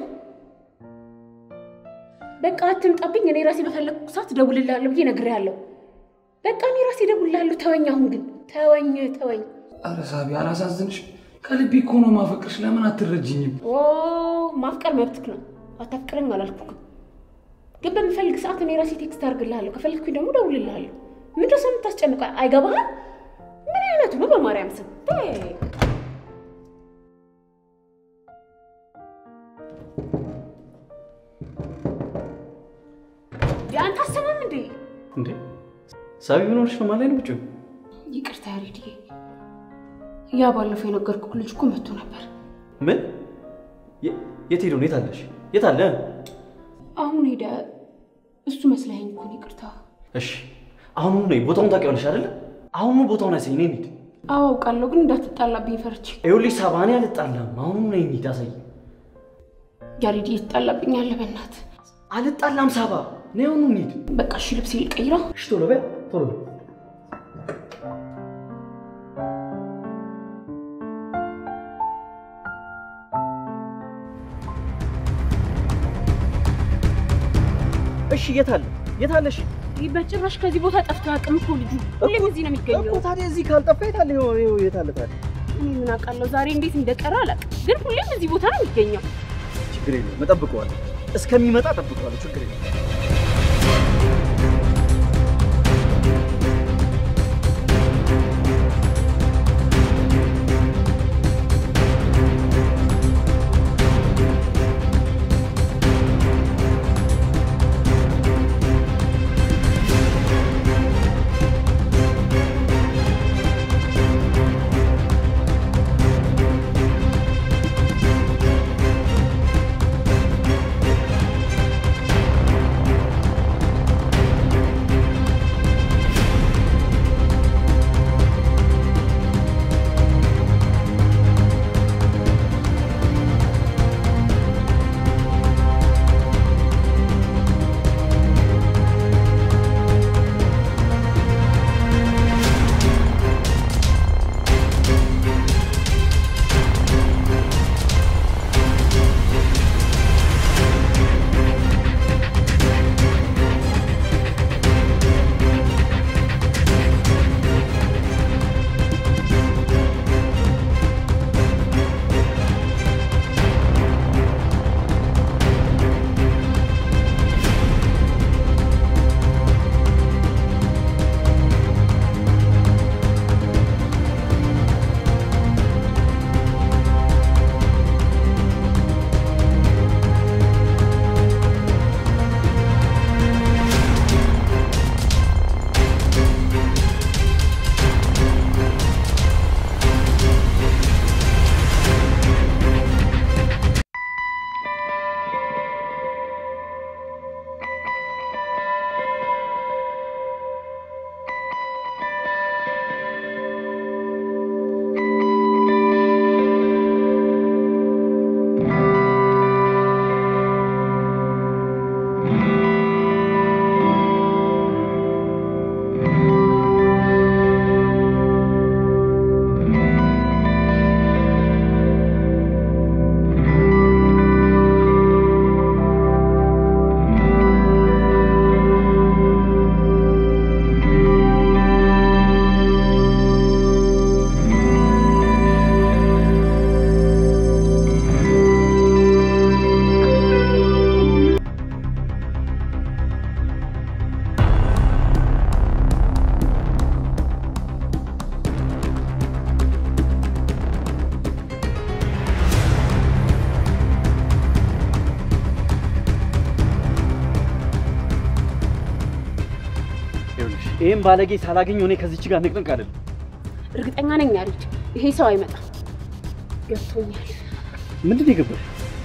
Speaker 2: በቃ አትምጣብኝ። እኔ ራሴ በፈለግኩ ሰዓት እደውልልሃለሁ ብዬ ነግሬሃለሁ። በቃ እኔ ራሴ እደውልልሃለሁ። ተወኝ፣ አሁን ግን ተወኝ፣ ተወኝ።
Speaker 5: አረ ሳቢ አላሳዝንሽ። ከልቤ እኮ ነው ማፈቅርሽ። ለምን አትረጅኝም?
Speaker 2: ኦ ማፍቀር መብትክ ነው። አታፍቅረኝ አላልኩህም። ግን በምፈልግ ሰዓት እኔ ራሴ ቴክስት አድርግልሃለሁ። ከፈለግኩኝ ደግሞ እደውልልሃለሁ። ምንድን ነው ሰው የምታስጨንቀው? አይገባህም? ምን አይነቱ ነው? በማርያም ስም ተይ። አንተ አሰማም እንዴ?
Speaker 4: እንዴ ሳቢ ምን ሆነሽ ነው? ማለት ነው ውጭ
Speaker 2: ይቅርታ ያሬድዬ፣ ያ ባለፈው የነገርኩህ ልጅ እኮ መጥቶ ነበር።
Speaker 4: ምን? የ- የት ሄዶ ነው? የት አለሽ? የት አለ?
Speaker 2: አሁን እሱ መስለኸኝ እኮ ነው። ይቅርታ።
Speaker 4: እሺ አሁኑኑ ነይ። ቦታውን ታውቂዋለሽ አይደለ? አሁኑኑ ቦታውን አሳይ። ነይ እንሂድ።
Speaker 2: አዎ አውቃለሁ፣ ግን እንዳትጣላብኝ ፈርቼ።
Speaker 4: ይኸውልሽ ሳባ፣ እኔ አልጣላም። አሁኑኑ ነይ እንሂድ። አሳይ።
Speaker 2: ያሬድ እየተጣላብኝ አለ። በእናትህ
Speaker 4: አልጣላም ሳባ፣ ነይ አሁኑ እንሂድ።
Speaker 2: በቃ እሺ፣ ልብሴ ልቀይራ።
Speaker 4: እሺ ቶሎ በይ፣ ቶሎ በይ። እሺ የት አለ? የት አለ? እሺ
Speaker 2: ይህ በጭራሽ ከዚህ ቦታ ጠፍቶ አያውቅም እኮ ልጁ። ሁሌም እዚህ ነው የሚገኘው።
Speaker 4: እኮ ታዲያ እዚህ ካልጠፋ የት አለ? ይኸው ይኸው የት አለ ታዲያ?
Speaker 2: እኔ ምን አውቃለሁ ዛሬ እንዴት እንደቀረ አላውቅም፣ ግን ሁሌም እዚህ ቦታ ነው የሚገኘው።
Speaker 4: ችግር የለውም እጠብቀዋለሁ። እስከሚመጣ እጠብቀዋለሁ። ችግር የለውም። ይኸውልሽ ይሄን ባለጌ ሳላገኘው እኔ ከዚች ጋር ንቅንቅ አይደለም።
Speaker 2: እርግጠኛ ነኝ ያሬድ፣ ይሄ ሰው አይመጣም። ገብቶኛል።
Speaker 4: ምንድን ነው የገባሽ?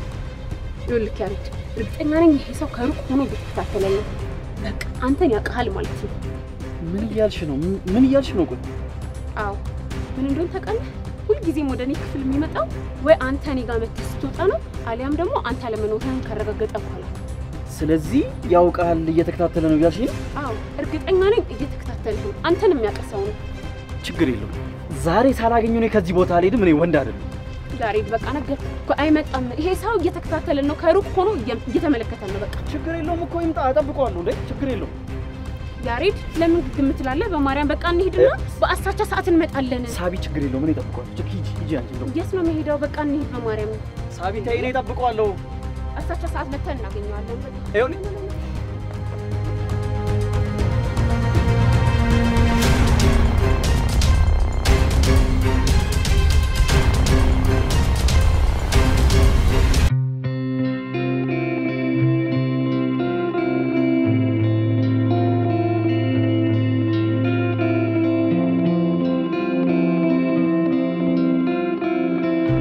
Speaker 2: ይኸውልህ ያሬድ፣ እርግጠኛ ነኝ ይሄ ሰው ከሩቅ ሆኖ እየተከታተለን ነው። በቃ አንተን ያውቅሃል ማለት ነው።
Speaker 4: ምን እያልሽ ነው? ምን- ምን እያልሽ ነው? ቆይ
Speaker 2: አዎ ምን እንደሆነ ታውቃለህ? ሁልጊዜም ወደ እኔ ክፍል የሚመጣው ወይ አንተ እኔ ጋር መተህ ስትወጣ ነው፣ አሊያም ደግሞ አንተ አለመኖርህን ካረጋገጠ በኋላ።
Speaker 4: ስለዚህ ያውቃል፣ እየተከታተለ ነው እያልሽ ነው?
Speaker 2: አዎ እርግጠኛ ነኝ እየተከታተልህ ነው። አንተን የሚያውቅ ሰው ነው።
Speaker 4: ችግር የለውም። ዛሬ ሳላገኘው እኔ ከዚህ ቦታ አልሄድም። እኔ ወንድ አይደለም።
Speaker 2: ያሬድ በቃ ነገርኩህ እኮ አይመጣም። ይሄ ሰው እየተከታተለን ነው፣ ከሩቅ ሆኖ እየ- እየተመለከተን ነው። በቃ
Speaker 4: ችግር የለውም እኮ ይምጣ፣ እጠብቀዋለሁ። እንዴ ችግር የለውም።
Speaker 2: ያሬድ ለምን ግግም ትላለህ? በማርያም በቃ እንሂድና በአሳቻ ሰዓት እንመጣለን።
Speaker 4: ሳቢ ችግር የለውም። እኔ እጠብቀዋለሁ። ችግር ሂጂ ሂጂ አንቺ እንደው
Speaker 2: የት ነው መሄዳው? በቃ እንሂድ በማርያም
Speaker 4: ሳቢ ተይ፣ እኔ እጠብቀዋለሁ።
Speaker 2: አሳቻ ሰዓት መተን እናገኘዋለን። በቃ
Speaker 4: ይኸውልሽ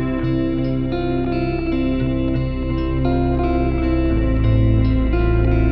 Speaker 1: እ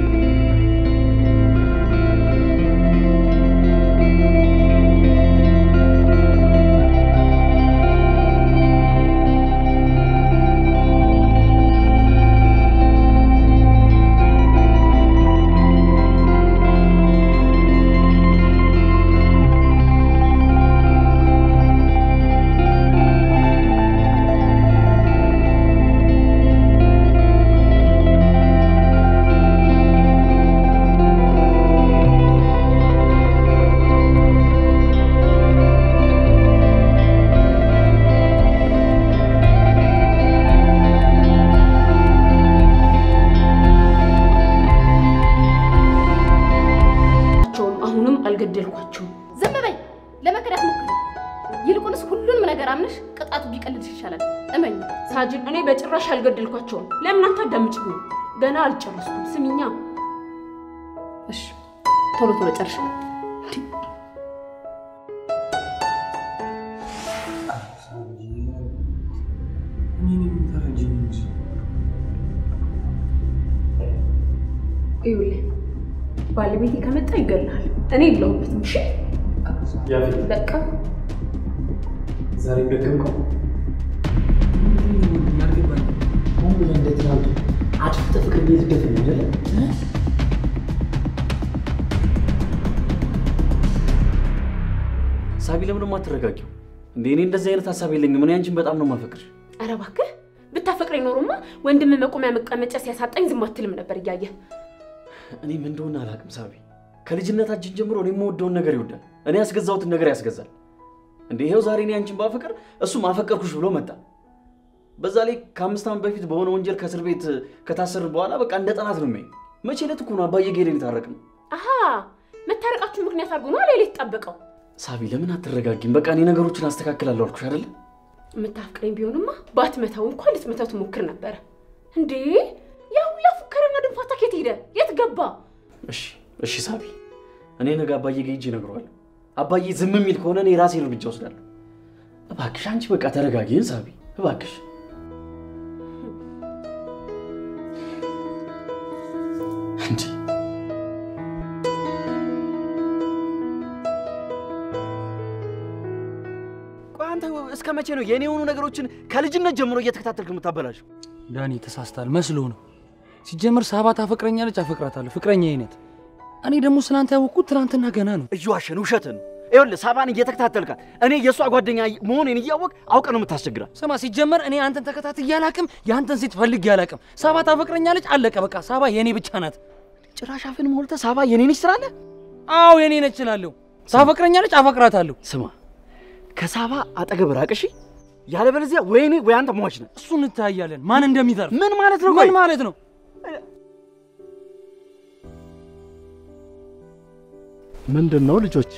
Speaker 3: ዝም በይ። ለመከዳት ሞክሪ። ይልቁንስ ሁሉንም ነገር አምነሽ ቅጣቱ ቢቀልልሽ ይሻላል። እመኝ።
Speaker 2: ሳጅን፣ እኔ በጭራሽ አልገደልኳቸውም። ለምን አታዳምጪኝ? ገና አልጨረስኩም። ስሚኛ
Speaker 3: እሺ፣ ቶሎ ቶሎ ጨርሽ።
Speaker 2: ይኸውልህ ባለቤቴ ከመጣ ይገላል። እኔ የለሁበትም። እሺ
Speaker 4: ያፌት
Speaker 2: በቃ
Speaker 4: ዛሬ ደገምከው።
Speaker 5: ሆን ብለህ እንደ ትናንቱ አድፍጠህ ፍቅር ቤት ደፍን አይደለ?
Speaker 4: ሳቢ ለምን ደሞ አትረጋጊው እንዴ? እኔ እንደዚህ አይነት ሀሳብ የለኝም። እኔ አንቺን በጣም ነው የማፈቅርሽ።
Speaker 2: ኧረ እባክህ ብታፈቅረኝ ኖሮማ ወንድም መቆሚያ መቀመጫ ሲያሳጣኝ ዝም አትልም ነበር እያየህ።
Speaker 4: እኔ ምን እንደሆነ አላውቅም ሳቢ። ከልጅነታችን ጀምሮ እኔ የምወደውን ነገር ይወዳል፣ እኔ ያስገዛሁትን ነገር ያስገዛል። እንዴ ይኸው ዛሬ እኔ አንቺን ባፈቅር እሱም አፈቀርኩሽ ብሎ መጣ። በዛ ላይ ከአምስት ዓመት በፊት በሆነ ወንጀል ከእስር ቤት ከታሰርን በኋላ በቃ እንደ ጠላት ነው የሚያኝ። መቼ ዕለት እኮ ነው አባዬ ጌዴን የታረቅን።
Speaker 2: አሀ መታረቃችሁ ምክንያት አድርጎ ነው ሌላ የተጣበቀው።
Speaker 4: ሳቢ ለምን አትረጋጊም? በቃ እኔ ነገሮችን አስተካክላለሁ አልኩሽ አይደለ?
Speaker 2: የምታፍቅረኝ ቢሆንማ ባትመታው እንኳን ልትመታው ትሞክር ነበረ። እንዴ ያ ሁላ ፉከረና ድንፋታ ከየት ሄደ? የት ገባ?
Speaker 4: እሺ እሺ ሳቢ፣ እኔ ነገ አባዬ ጋር ሂጅ እነግረዋለሁ። አባዬ ዝም የሚል ከሆነ እኔ የራሴን እርምጃ ወስዳለሁ። እባክሽ አንቺ በቃ ተረጋጊን ሳቢ፣ እባክሽ። እንጂ ቆይ አንተ እስከ መቼ ነው የእኔ የሆኑ ነገሮችን ከልጅነት ጀምሮ እየተከታተልክ የምታበላሸው?
Speaker 5: ዳኒ ተሳስታል መስሎ ነው። ሲጀምር ሳባ ታፈቅረኛለች፣ አፈቅራታለሁ፣ ፍቅረኛ አይነት። እኔ ደግሞ ስላንተ ያወቅኩት ትናንትና ገና ነው።
Speaker 4: እየዋሸን ውሸትን ነው። ይኸውልህ ሳባን እየተከታተልካት እኔ የእሷ ጓደኛ መሆኔን እያወቅ አውቀ ነው የምታስቸግራት።
Speaker 5: ስማ፣ ሲጀመር እኔ አንተን ተከታትዬ አላቅም፣ የአንተን ሴት ፈልጌ አላቅም። ሳባ ታፈቅረኛለች፣ አለቀ በቃ። ሳባ የኔ ብቻ ናት።
Speaker 4: ጭራሽ አፍን ሞልተህ ሳባ የኔ ነች ትላለህ?
Speaker 5: አዎ የኔ ነች እላለሁ። ታፈቅረኛለች፣ አፈቅራታለሁ።
Speaker 4: ስማ ከሳባ አጠገብ ራቅ እሺ። ያለበለዚያ ወይ እኔ ወይ አንተ ሟች ነህ።
Speaker 5: እሱ እንታያለን፣ ማን እንደሚተርፍ።
Speaker 4: ምን ማለት ነው?
Speaker 5: ምን ማለት ነው?
Speaker 7: ምንድን ነው ልጆች?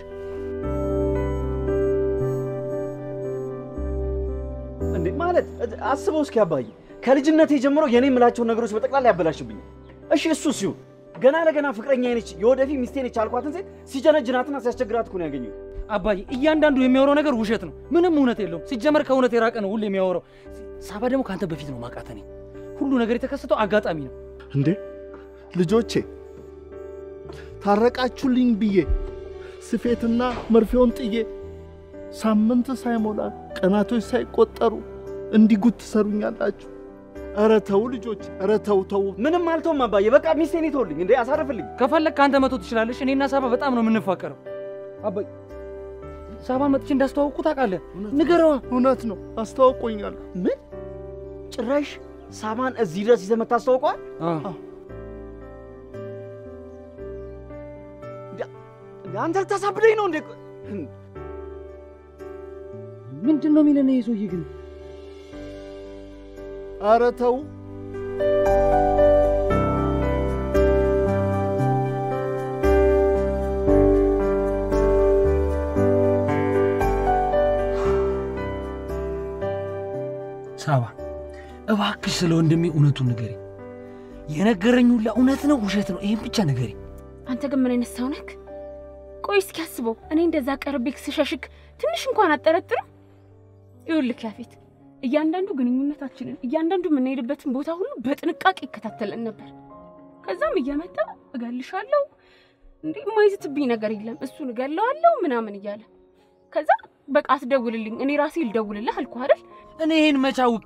Speaker 4: እንዴ ማለት አስበው እስኪ አባዬ፣ ከልጅነቴ ጀምሮ የኔ የምላቸውን ነገሮች በጠቅላላ ያበላሽብኛል። እሺ እሱ ሲሆን ገና ለገና ፍቅረኛ ነች የወደፊት ሚስቴ ነች አልኳትን ሴት ሲጀነጅናትና ሲያስቸግራት እኮ ነው ያገኘሁት።
Speaker 5: አባዬ እያንዳንዱ የሚያወራው ነገር ውሸት ነው። ምንም እውነት የለውም። ሲጀመር ከእውነት የራቀ ነው ሁሉ የሚያወራው። ሳባ ደግሞ ከአንተ በፊት ነው ማውቃት እኔ። ሁሉ ነገር የተከሰተው አጋጣሚ ነው።
Speaker 7: እንዴ ልጆቼ ታረቃችሁልኝ ብዬ ስፌትና መርፌውን ጥዬ ሳምንት ሳይሞላ ቀናቶች ሳይቆጠሩ እንዲጉት ትሰሩኛላችሁ? ኧረ ተው ልጆች፣ ኧረ ተው ተው።
Speaker 4: ምንም አልተውም አባዬ፣ በቃ ሚስቴን ይተውልኝ እንዴ አሳርፍልኝ።
Speaker 5: ከፈለግ ከአንተ መቶ ትችላለሽ። እኔና ሳባ በጣም ነው የምንፋቀረው። አባይ ሳባን መጥቼ እንዳስተዋውቁ ታውቃለህ? ንገረዋ።
Speaker 7: እውነት ነው አስተዋውቆኛል።
Speaker 4: ምን ጭራሽ ሳባን እዚህ ድረስ ይዘህ መታስተዋውቀዋል? አንተ ልታሳብደኝ ነው እንዴ?
Speaker 5: ምንድን ነው የሚለን ይሄ ሰውዬ ግን?
Speaker 7: ኧረ ተው።
Speaker 5: ሳባ እባክሽ ስለ ወንድሜ እውነቱን ንገሪ። የነገረኝ ሁላ እውነት ነው ውሸት ነው? ይህም ብቻ ንገሪ።
Speaker 2: አንተ ግን ምን አይነት ሰው ነህ? ቆይ እስኪ አስበው። እኔ እንደዛ ቀርቤክ ስሸሽክ ትንሽ እንኳን አጠረጥርም? ይኸውልህ ያፌት፣ እያንዳንዱ ግንኙነታችንን እያንዳንዱ የምንሄድበትን ቦታ ሁሉ በጥንቃቄ ይከታተለን ነበር። ከዛም እየመጣ እገልሻለሁ እንዴ የማይዝትብኝ ነገር የለም እሱን እገለዋለሁ ምናምን እያለ ከዛ በቃ አትደውልልኝ፣ እኔ ራሴ ልደውልልህ አልኩህ አይደል?
Speaker 5: እኔ ይህን መቼ አውቄ?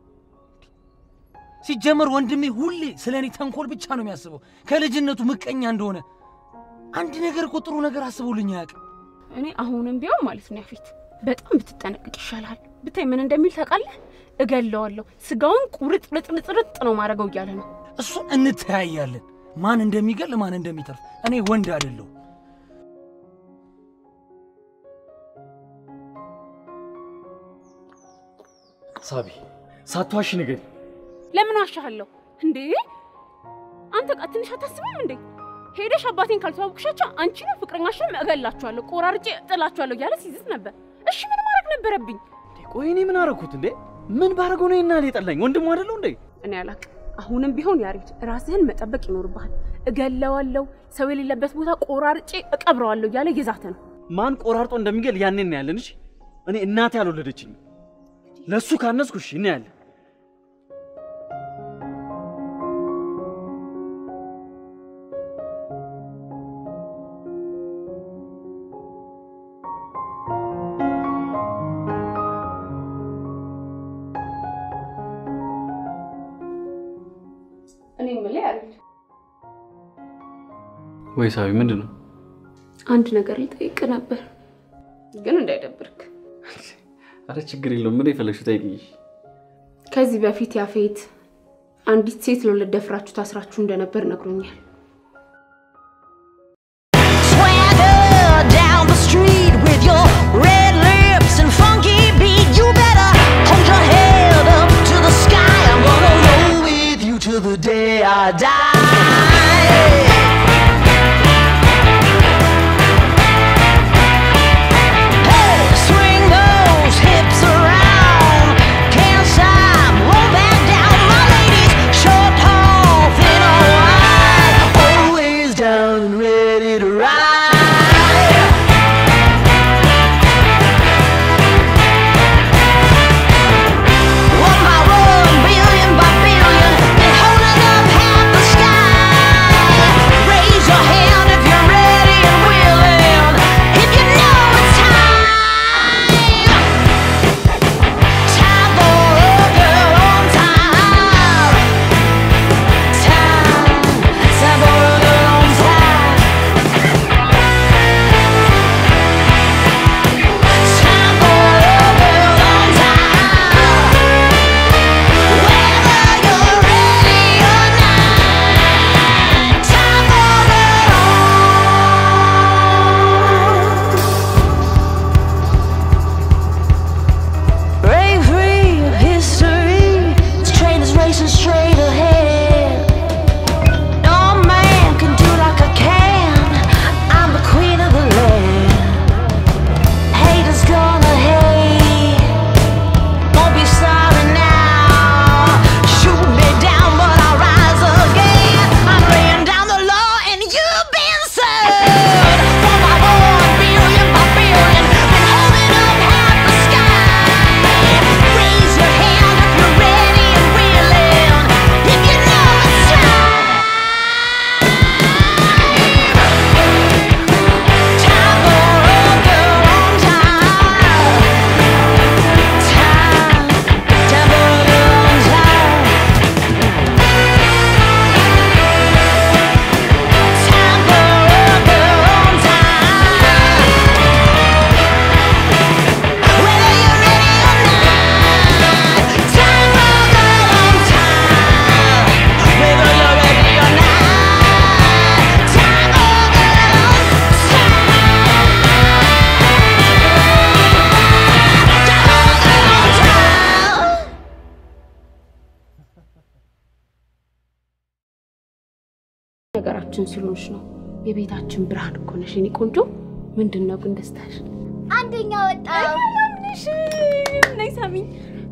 Speaker 5: ሲጀመር ወንድሜ ሁሌ ስለ እኔ ተንኮል ብቻ ነው የሚያስበው፣ ከልጅነቱ ምቀኛ እንደሆነ። አንድ ነገር እኮ ጥሩ ነገር አስቦልኝ አያውቅም።
Speaker 2: እኔ አሁንም ቢሆን ማለት ነው ያፌት በጣም ብትጠነቅቅ ይሻላል። ብታይ ምን እንደሚል ታውቃለህ? እገለዋለሁ፣ ስጋውን ቁርጥ ርጥርጥርጥ ነው ማድረገው እያለ ነው።
Speaker 5: እሱን እንተያያለን፣ ማን እንደሚገል ማን እንደሚተርፍ። እኔ ወንድ አይደለሁ።
Speaker 4: ሳቢ ሳትዋሺ ንገሪ።
Speaker 2: ለምን ዋሻሃለሁ እንዴ? አንተ ቃ ትንሽ አታስብም እንዴ? ሄደሽ አባቴን ካልተዋወቅሻቸው አንቺንም ፍቅረኛሽንም እገላችኋለሁ፣ ቆራርጬ እጥላችኋለሁ እያለ ሲዝት ነበር። እሺ ምን ማድረግ ነበረብኝ?
Speaker 4: ቆይ እኔ ምን አደረኩት እንዴ? ምን ባደረገው ነው ይናል የጠላኝ? ወንድሙ አይደለው እንዴ?
Speaker 2: እኔ አላቅም። አሁንም ቢሆን ያሬድ ራስህን መጠበቅ ይኖርብሃል። እገለዋለሁ፣ ሰው የሌለበት ቦታ ቆራርጬ እቀብረዋለሁ እያለ እየዛተ ነው።
Speaker 4: ማን ቆራርጦ እንደሚገል ያኔ እናያለን። እሺ እኔ እናቴ አልወለደችኝ። ለእሱ ካነስኩ እሺ እናያለን።
Speaker 2: እኔ የምልህ ያሬድ
Speaker 4: ወይ ሳቢ ምንድን ነው?
Speaker 2: አንድ ነገር ልጠይቅ ነበር፣ ግን እንዳይደብርክ።
Speaker 4: አረ ችግር የለውም። ምን የፈለግሽው ጠይቅኝ።
Speaker 2: ከዚህ በፊት ያፌት አንዲት ሴት ለሁለት ደፍራችሁ ታስራችሁ እንደነበር ነግሮኛል።
Speaker 8: Swagger down the street with your red lips and funky beat. You better hold your head up to the sky. I'm gonna roll with you till the day I die. Hey, swing those hips around. Can't stop, won't back down. My ladies, short, tall, thin or wide, always down and ready to ride. One by one, billion by billion, been holding up half the sky. Raise your hand if you're ready and willing. If you know it's time. Time for a girl on time. Time, time for a girl on time. Time for a girl on time. Whether you're ready or not, time for it all. Break free of history. This train is racing straight ahead. No man can do like I can. I'm the queen of the land. Haters gonna hate. Won't be sorry now. Shoot me down, but I'll rise again. I'm laying down the law, and you've been served. One by one, billion by billion, been holding up half the sky. Raise your hand if you're ready and willing. If you know it's time. Time for a girl on time. Time, time for a girl on time. Time for a girl on time. Whether you're ready or not, time for a girl on time. Whether you're ready or not, time for a girl on time.
Speaker 2: ነገራችን ስለሆንሽ ነው። የቤታችን ብርሃን እኮ ነሽ የኔ ቆንጆ። ምንድን ነው ግን ደስታሽ?
Speaker 1: አንደኛ ወጣው።
Speaker 2: ምንሽ ነይ ሳሚኝ።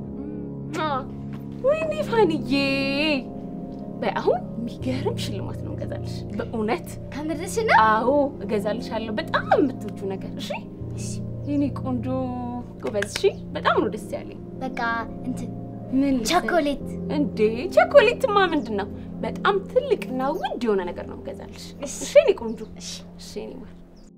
Speaker 2: ወይኔ ፋንዬ፣ በይ አሁን የሚገርም ሽልማት ነው እገዛልሽ። በእውነት
Speaker 1: ከምርሽ ነው?
Speaker 2: አዎ እገዛልሻለሁ። በጣም የምትወጁ ነገር እሺ። የኔ ቆንጆ ጎበዝ። እሺ፣ በጣም ነው ደስ ያለኝ።
Speaker 1: በቃ እንትን
Speaker 2: ምን ልሰጥ?
Speaker 1: ቸኮሌት
Speaker 2: እንዴ ቸኮሌትማ ምንድን ነው? በጣም ትልቅና ውድ የሆነ ነገር ነው እገዛልሽ። እሺ የኔ ቆንጆ። እሺ የኔ ማር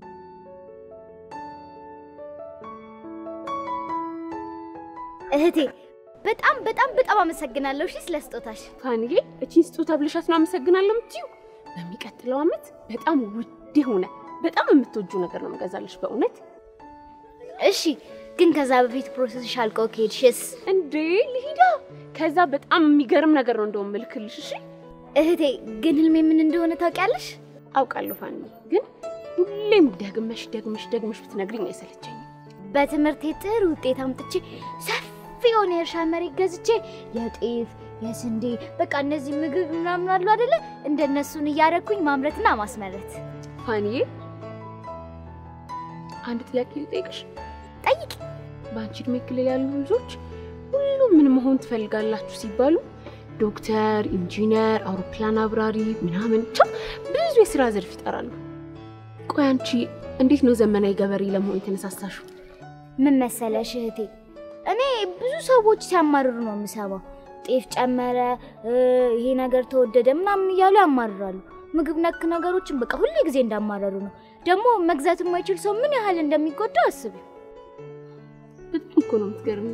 Speaker 1: እህቴ በጣም በጣም በጣም አመሰግናለሁ። እሺ ስለ ስጦታሽ።
Speaker 2: ፋንዬ እቺን ስጦታ ብልሻት ነው አመሰግናለሁ የምትይው። በሚቀጥለው ዓመት በጣም ውድ የሆነ በጣም የምትወጁ ነገር ነው የምገዛልሽ በእውነት።
Speaker 1: እሺ ግን ከዛ በፊት ፕሮሰስሽ አልቆ ከሄድሽስ?
Speaker 2: እንዴ ልሂዳ። ከዛ በጣም የሚገርም ነገር ነው እንደውም ምልክልሽ። እሺ
Speaker 1: እህቴ ግን ህልሜ ምን እንደሆነ ታውቂያለሽ?
Speaker 2: አውቃለሁ ፋንዬ፣ ግን ሁሌም ደግመሽ ደግመሽ ደግመሽ ብትነግሪኝ አይሰለቸኝም።
Speaker 1: በትምህርቴ ጥሩ ውጤት አምጥቼ ሰፊ የሆነ የእርሻ መሬት ገዝቼ የጤፍ የስንዴ በቃ እነዚህ ምግብ ምናምን አሉ አይደለ? እንደነሱን እያደረኩኝ ማምረትና ማስመረት።
Speaker 2: ፋኒዬ አንድ ጥያቄ ልጠይቅሽ።
Speaker 1: ጠይቂ።
Speaker 2: በአንቺ እድሜ ክልል ያሉ ልጆች ሁሉም ምን መሆን ትፈልጋላችሁ ሲባሉ ዶክተር፣ ኢንጂነር፣ አውሮፕላን አብራሪ ምናምን ብቻ ብዙ የስራ ዘርፍ ይጠራሉ። ቆይ አንቺ እንዴት ነው ዘመናዊ ገበሬ ለመሆን የተነሳሳሽው?
Speaker 1: ምን መሰለሽ እህቴ፣ እኔ ብዙ ሰዎች ሲያማርሩ ነው የምሰማው። ጤፍ ጨመረ፣ እ፣ ይሄ ነገር ተወደደ ምናምን እያሉ ያማርራሉ። ምግብ ነክ ነገሮችን በቃ ሁሌ ጊዜ እንዳማረሩ ነው። ደግሞ መግዛት የማይችል ሰው ምን ያህል እንደሚጎዳ አስቢ።
Speaker 2: በጣም እኮ ነው የምትገርሚው።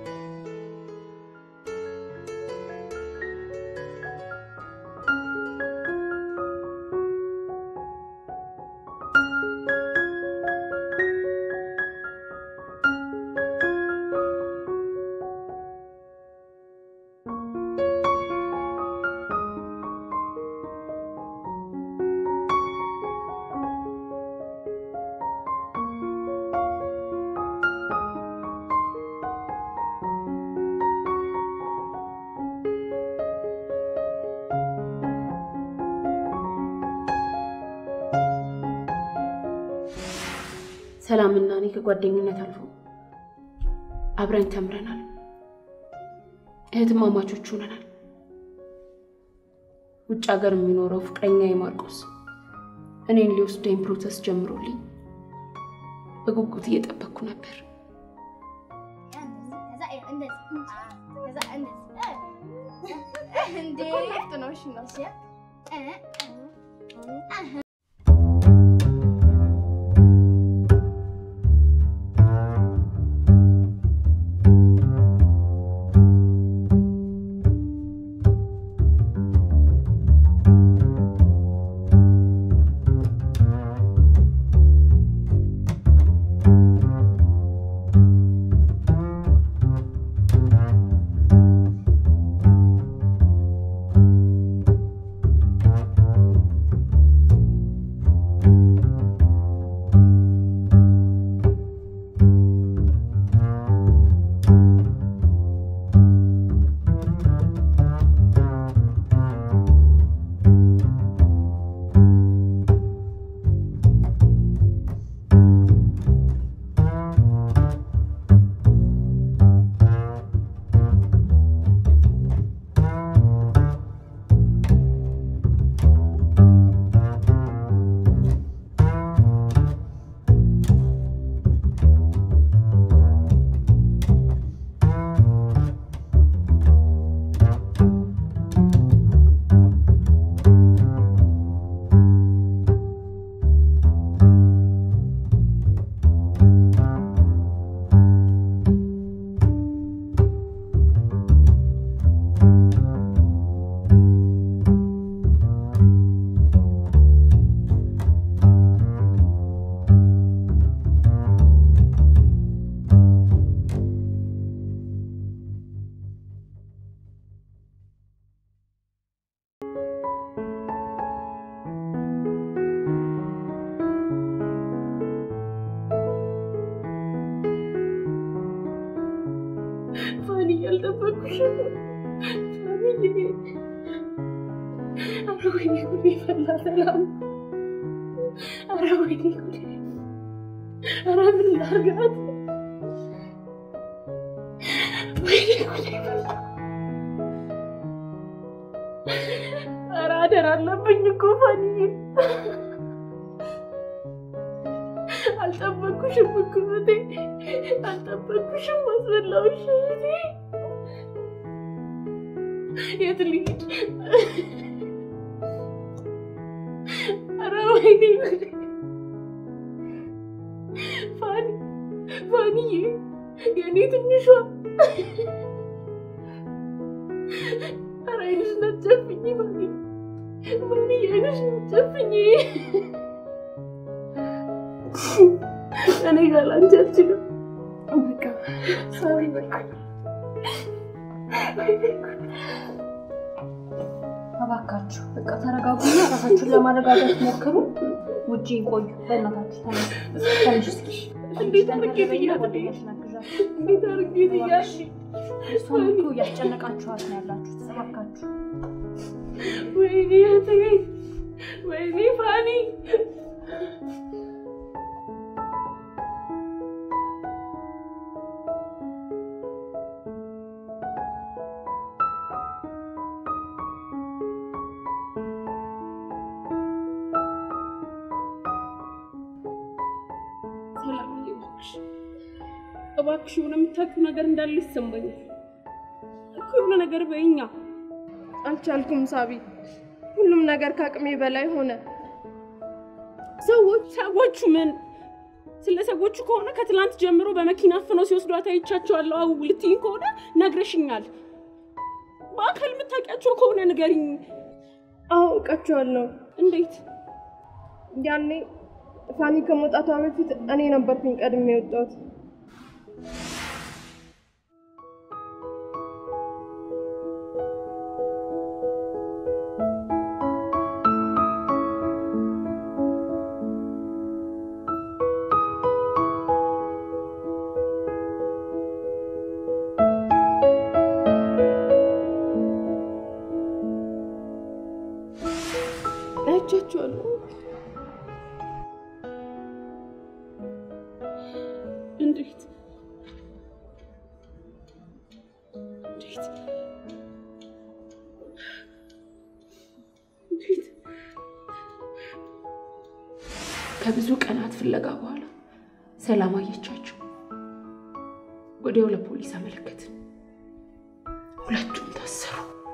Speaker 2: ሰላምና እኔ ከጓደኝነት አልፎ አብረን ተምረናል። እህትማማቾች ሆነናል። ውጭ ሀገር የሚኖረው ፍቅረኛ የማርቆስ እኔን ሊወስደኝ ፕሮሰስ ጀምሮልኝ በጉጉት እየጠበቅኩ ነበር። ፋኒ ያልጠበቅኩሽም ፋኒ ኧረ ወይኔ ጉዴ ፈላ ሰላም ኧረ ወይኔ ጉዴ ኧረ ምን ላድርጋት ወይኔ ጉዴ ፈላ ኧረ አደራ አለብኝ እኮ ፋኒዬ አልጠበቅኩሽም እኮ እህቴ አልጠበቅኩሽም አስበላሁሽ እህቴ የት ልሂድ ኧረ ወይኔ ጉዴ ፋኒ ፋኒዬ የእኔ ትንሿ ኧረ አይንሽ ናጨፍኝ ፋኒ ፋኒ አይንሽ ናጨፍኝ እኔ ጋር ላንቺ አልችልም በቃ ሶሪ በቃ
Speaker 9: እባካችሁ በቃ ተረጋጉና ራሳችሁን ለማረጋጋት ሞክሩ። ውጪ ቆዩ። በእናታችሁ ተነሱ። ተነሽ እስኪ።
Speaker 2: እንዴት አድርጌ ትያት እንዴት አድርጌ ትያት
Speaker 9: እሷን እኮ እያስጨነቃችኋት ነው ያላችሁት። እባካችሁ
Speaker 2: ወይኔ እህቴ፣ ወይኔ ፋኒ ሰላም እባክሽ እባክሽ የሆነ የምታውቂው ነገር እንዳለ ይሰማኛል እኮ የሆነ ነገር በይኛ
Speaker 6: አልቻልኩም ሳቢ። ሁሉም ነገር ከአቅሜ በላይ ሆነ። ሰዎች
Speaker 2: ሰዎቹ ምን ስለ ሰዎቹ ከሆነ ከትላንት ጀምሮ በመኪና አፍነው ሲወስዷት አይቻቸዋለሁ። አው ልትይኝ ከሆነ ነግረሽኛል። በአካል የምታውቂያቸው ከሆነ ንገሪኝ።
Speaker 6: አውቃቸዋለሁ።
Speaker 2: እንዴት?
Speaker 6: ያኔ ፋኒ ከመውጣቷ በፊት እኔ ነበርኩኝ ቀድሜ የወጣሁት። አይቻቸዋለሁ።
Speaker 2: እንዴት? እንዴት? እንዴት? ከብዙ ቀናት ፍለጋ በኋላ ሰላም አየቻቸው። ወዲያው ለፖሊስ አመለከትን። ሁለቱም ታሰሩ።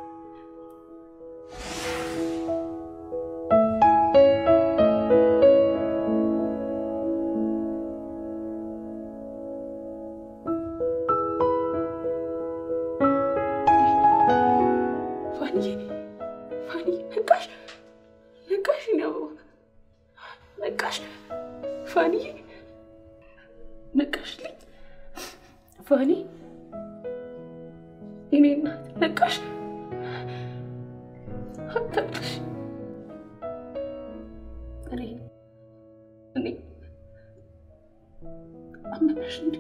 Speaker 2: ፋኒ ፋኒ ነቃሽ ነቃሽ ነው ነቃሽ ፋኒ ነቃሽልኝ ፋኒ የኔ እናት ነቃሽ አታልቅሽ እኔ እኔ አመመሽ እንዴ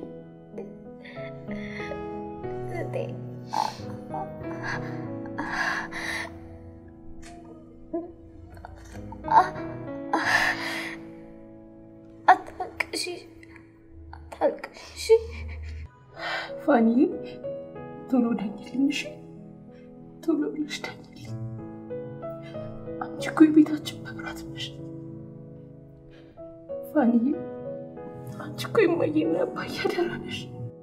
Speaker 1: አታልቅሺ፣ አታልቅሺ።
Speaker 2: ፋኒ ቶሎ ዳኝልኝ እሺ ቶሎ ብለሽ ዳኝልኝ አንቺ እኮ የቤታችን መብራት ነሽ ፋኒ አንቺ እኮ የማየና አባዬ አደራ ነሽ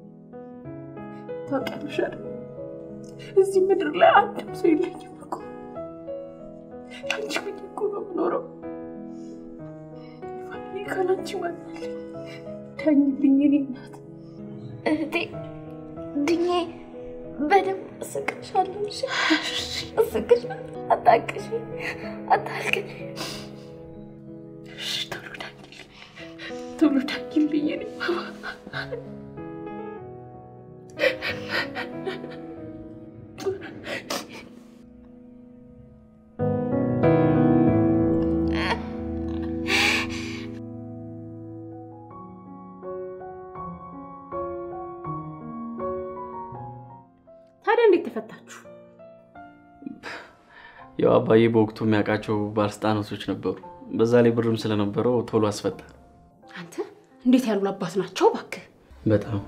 Speaker 2: ታውቂያለሽ አይደል እዚህ ምድር ላይ አንድም ሰው የለኝም እኮ አንቺ ምን እኮ ነው የምኖረው ፋኒ ካላንቺ ማናለኝ ዳኝልኝ የኔ እናት
Speaker 1: እህቴ ድኜ በደንብ እስቅሻለሁ። እሺ? እስቅሻለሁ። አታልቅሺ፣ አታልቅሺ።
Speaker 2: እሺ፣ ቶሎ ዳኝልኝ ቶሎ ዳኝልኝ የኔ ባባ ታዲያ እንዴት ተፈታችሁ?
Speaker 4: ያው አባዬ በወቅቱ የሚያውቃቸው ባለስልጣናቶች ነበሩ። በዛ ላይ ብርም ስለነበረው ቶሎ አስፈታ።
Speaker 2: አንተ እንዴት ያሉ አባት ናቸው እባክህ።
Speaker 4: በጣም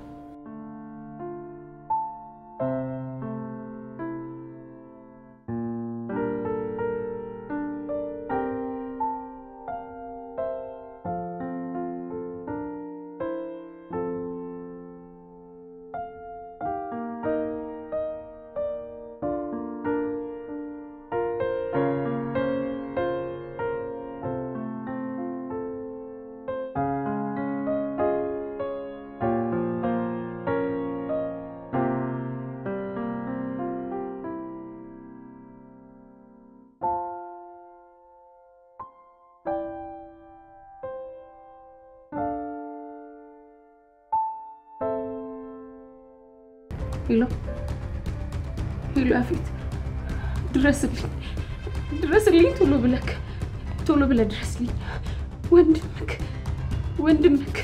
Speaker 2: ሄሎ ሄሎ፣ ያፌት ድረስልኝ፣ ድረስልኝ፣ ቶሎ ብለክ ቶሎ ብለህ ድረስልኝ። ወንድምክ ወንድምክ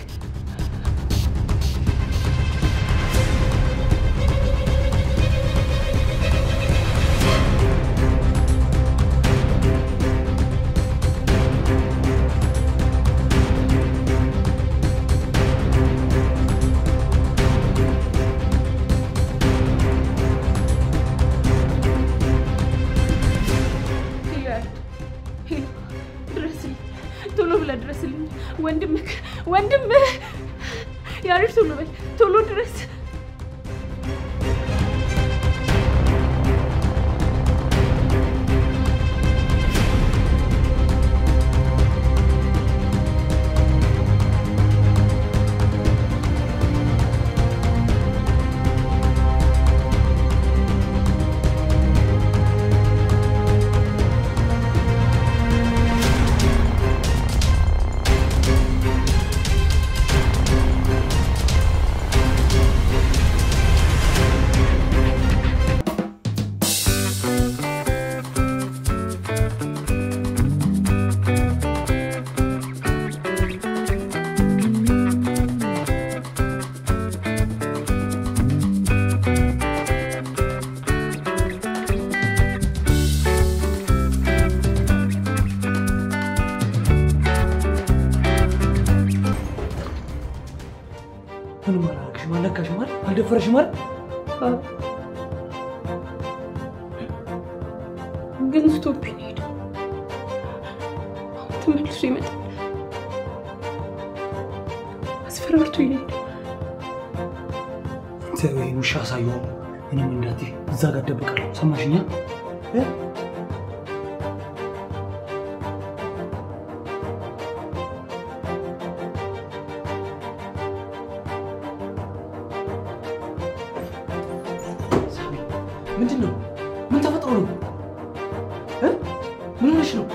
Speaker 2: ወንድም ያሬድ ቶሎ በል ቶሎ ድረስ
Speaker 5: ምንም አላደረግሽም፣ አልነካሽም አይደል? አልደፈረሽም አይደል?
Speaker 2: ግን ስቶፕ ነው ሄደው አሁን ተመልሶ ይመጣል። አስፈራርቶ ይሄዳል።
Speaker 5: ተይው፣ ይሄን ውሻ አሳየው። ምንም እንዳትይ፣ እዛ ጋር እደብቃለሁ። ሰማሽኛ? እ? ሳሚ፣ ምንድን ነው? ምን ተፈጥሮ ነው? እ? ምን ሆነሽ ነው?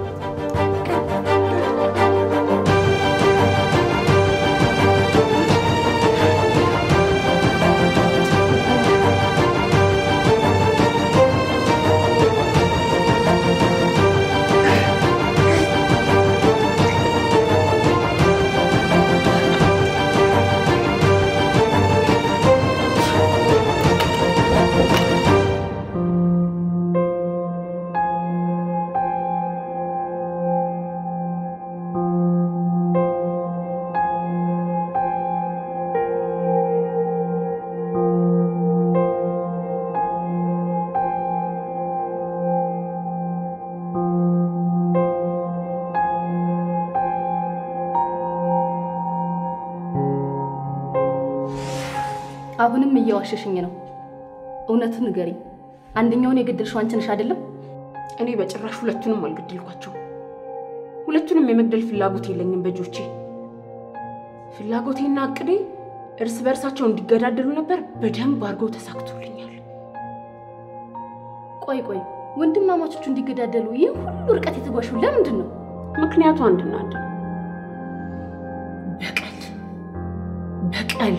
Speaker 3: አሁንም እየዋሸሽኝ ነው። እውነቱን ንገሪኝ። አንደኛውን የገደልሽው አንቺ ነሽ አይደለም?
Speaker 2: እኔ በጭራሽ ሁለቱንም አልገደልኳቸው። ሁለቱንም የመግደል ፍላጎት የለኝም በእጆቼ። ፍላጎቴና እቅዴ እርስ በእርሳቸው እንዲገዳደሉ ነበር። በደንብ አድርገው ተሳክቶልኛል።
Speaker 3: ቆይ ቆይ፣ ወንድማማቾቹ እንዲገዳደሉ ይህ ሁሉ ርቀት የተጓሽው ለምንድን ነው?
Speaker 2: ምክንያቱ አንድና አንድ ነው። በቀል በቀል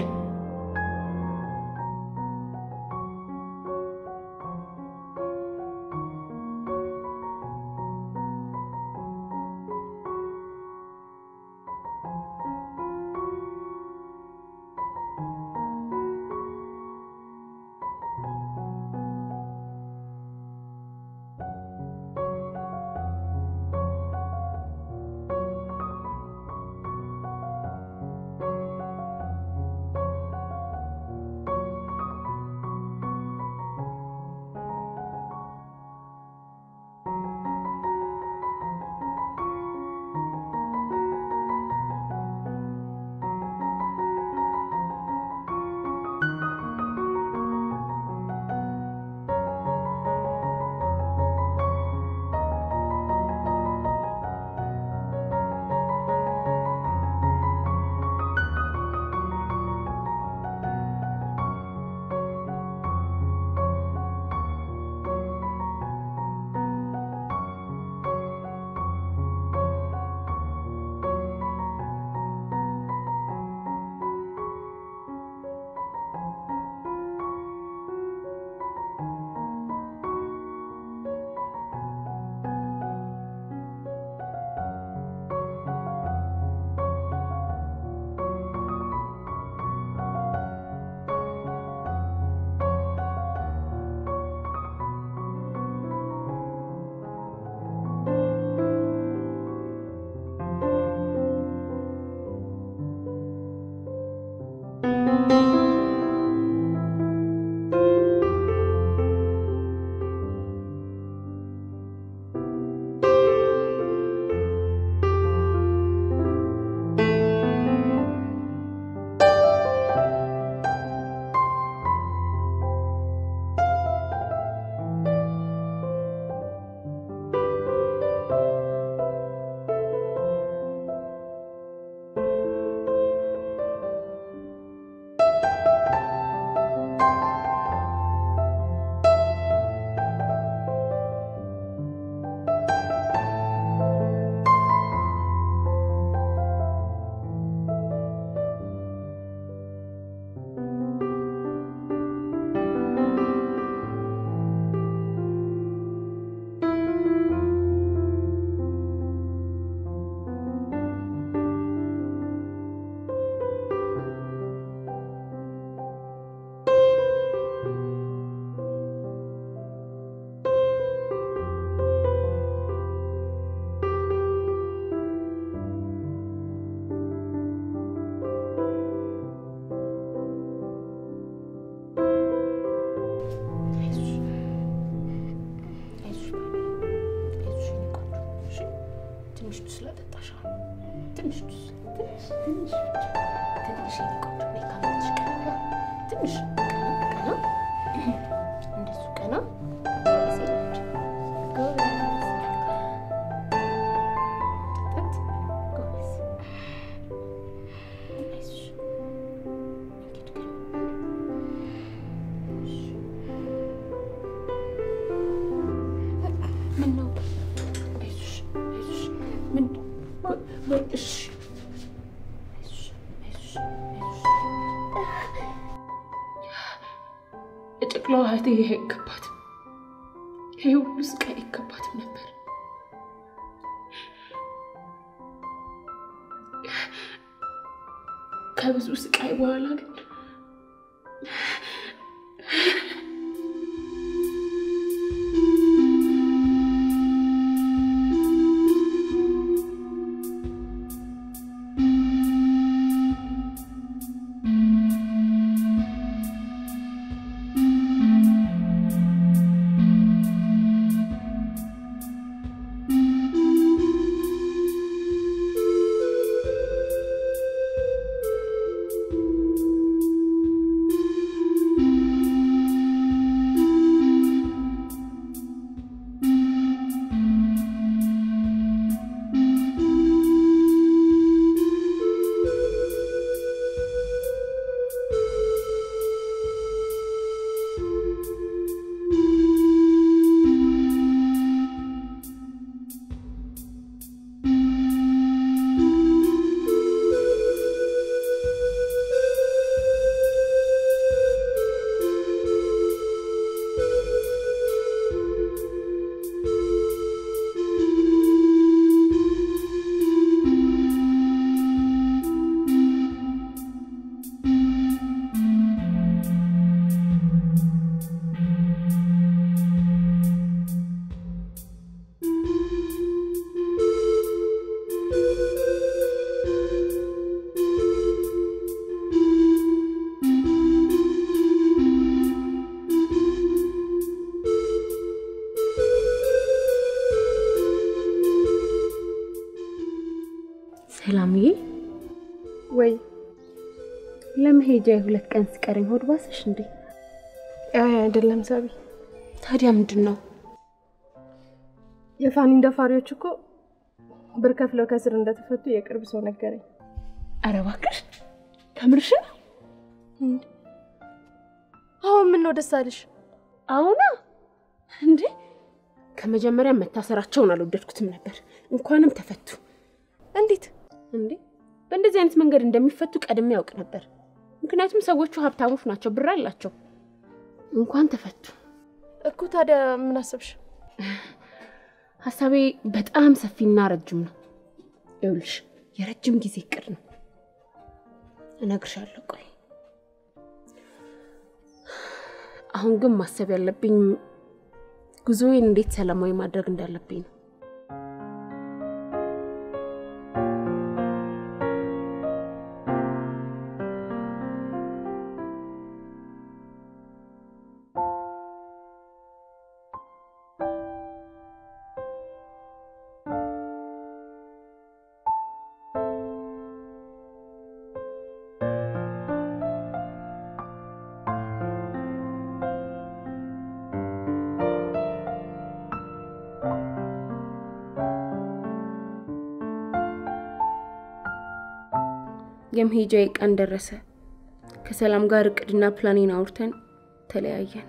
Speaker 2: ወይ እሺ አይዞሽ፣ አይዞሽ፣ አይዞሽ። የጨቅላዋ እህቴ ይሄ አይገባትም። ይሄ ሁሉ ስቃይ አይገባትም ነበር። ከብዙ ስቃይ በኋላ ግን ሰላምዬ፣
Speaker 6: ወይ
Speaker 2: ለመሄጃ የሁለት ቀን ሲቀረኝ ሆድ ባሰሽ እንዴ?
Speaker 6: አይ አይደለም ሳቢ፣
Speaker 2: ታዲያ ምንድን ነው?
Speaker 6: የፋኒን ደፋሪዎች እኮ ብር ከፍለው ከስር እንደተፈቱ የቅርብ ሰው ነገረኝ።
Speaker 2: ኧረ እባክሽ ከምርሽ ነው?
Speaker 6: አሁን ምን ነው ደስ አለሽ?
Speaker 2: አሁና እንዴ ከመጀመሪያ መታሰራቸውን አልወደድኩትም ነበር። እንኳንም ተፈቱ።
Speaker 6: እንዴት
Speaker 2: እንዴ በእንደዚህ አይነት መንገድ እንደሚፈቱ ቀድሜ ያውቅ ነበር። ምክንያቱም ሰዎቹ ሀብታሞች ናቸው፣ ብር አላቸው። እንኳን ተፈቱ
Speaker 6: እኮ። ታዲያ ምን አሰብሽ?
Speaker 2: ሀሳቤ በጣም ሰፊና ረጅም ነው። ይኸውልሽ የረጅም ጊዜ እቅድ ነው። እነግርሻለሁ። ቆይ አሁን ግን ማሰብ ያለብኝ ጉዞዬን እንዴት ሰላማዊ ማድረግ እንዳለብኝ ነው። የመሄጃዬ ቀን ደረሰ። ከሰላም ጋር እቅድና ፕላኔን አውርተን ተለያየን።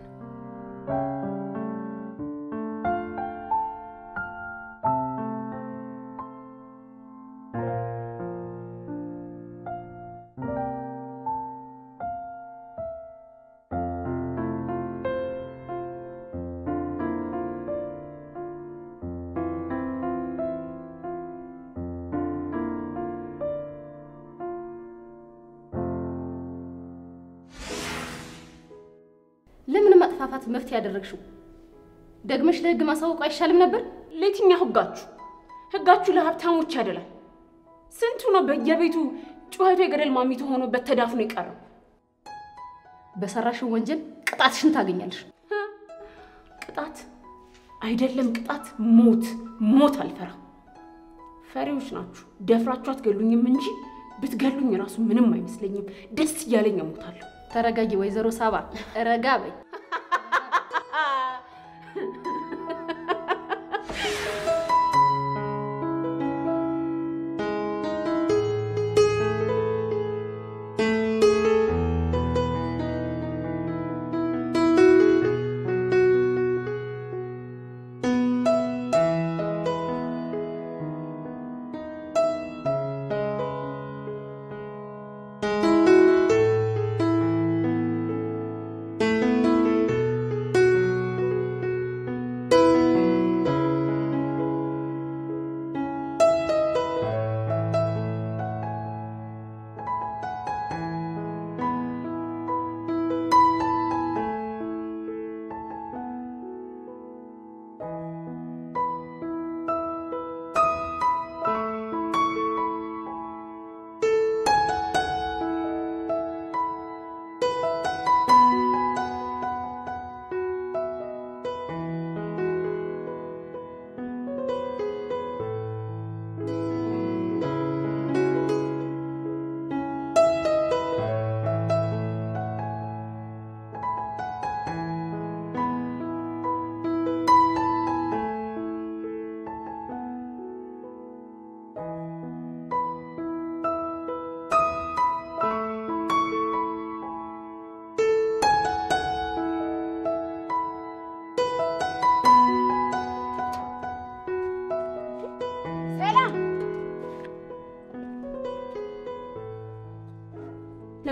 Speaker 3: ለምን ማጥፋፋት መፍትሄ ያደረግሽው? ደግመሽ ለህግ ማሳወቁ አይሻልም ነበር?
Speaker 2: ለየትኛው ህጋችሁ? ህጋችሁ ለሀብታሞች ያደላል። ስንቱ ነው በየቤቱ ጩኸቱ የገደል ማሚቶ ሆኖበት ተዳፍኖ የቀረው?
Speaker 3: በሰራሽው ወንጀል ቅጣትሽን ታገኛለሽ።
Speaker 2: ቅጣት አይደለም ቅጣት፣ ሞት ሞት አልፈራም። ፈሪዎች ናችሁ። ደፍራችሁ አትገሉኝም እንጂ ብትገሉኝ ራሱ ምንም አይመስለኝም። ደስ እያለኝ እሞታለሁ።
Speaker 3: ተረጋጊ ወይዘሮ ሳባ፣ ረጋ በይ።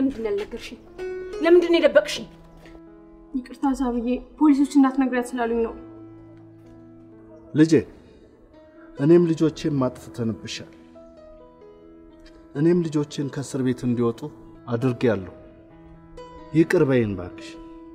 Speaker 2: ለምንድን ነው ያልነገርሽኝ? ለምንድን ነው የደበቅሽኝ?
Speaker 6: ይቅርታ ሳብዬ፣ ፖሊሶች እንዳትነግሪያት ስላሉኝ ነው።
Speaker 7: ልጄ እኔም ልጆቼን ማጥፍተንብሻል። እኔም ልጆቼን ከእስር ቤት እንዲወጡ አድርጌያለሁ። ይቅር በይን እባክሽ።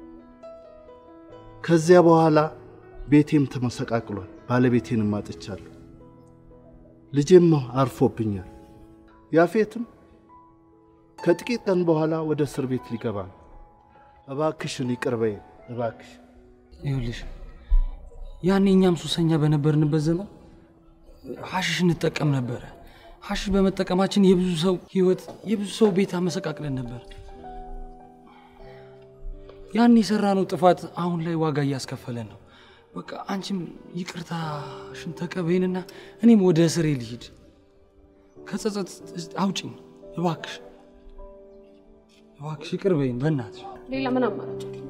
Speaker 7: ከዚያ በኋላ ቤቴም ተመሰቃቅሏል፣ ባለቤቴንም አጥቻለሁ። ልጄም አርፎብኛል። ያፌትም ከጥቂት ቀን በኋላ ወደ እስር ቤት ሊገባ ነው። እባክሽን ይቅር በይን እባክሽ።
Speaker 5: ይኸውልሽ ያኔ እኛም ሱሰኛ በነበርንበት ዘመን ሀሽሽ እንጠቀም ነበረ። ሀሽሽ በመጠቀማችን የብዙ ሰው ህይወት፣ የብዙ ሰው ቤት አመሰቃቅለን ነበር። ያን የሰራነው ጥፋት አሁን ላይ ዋጋ እያስከፈለን ነው። በቃ አንቺም ይቅርታሽን ተቀበይንና እኔም ወደ እስሬ ልሂድ። ከጸጸት አውጭኝ እባክሽ፣ እባክሽ ይቅር በይን በእናትሽ።
Speaker 2: ሌላ ምን አማራጭ አለ?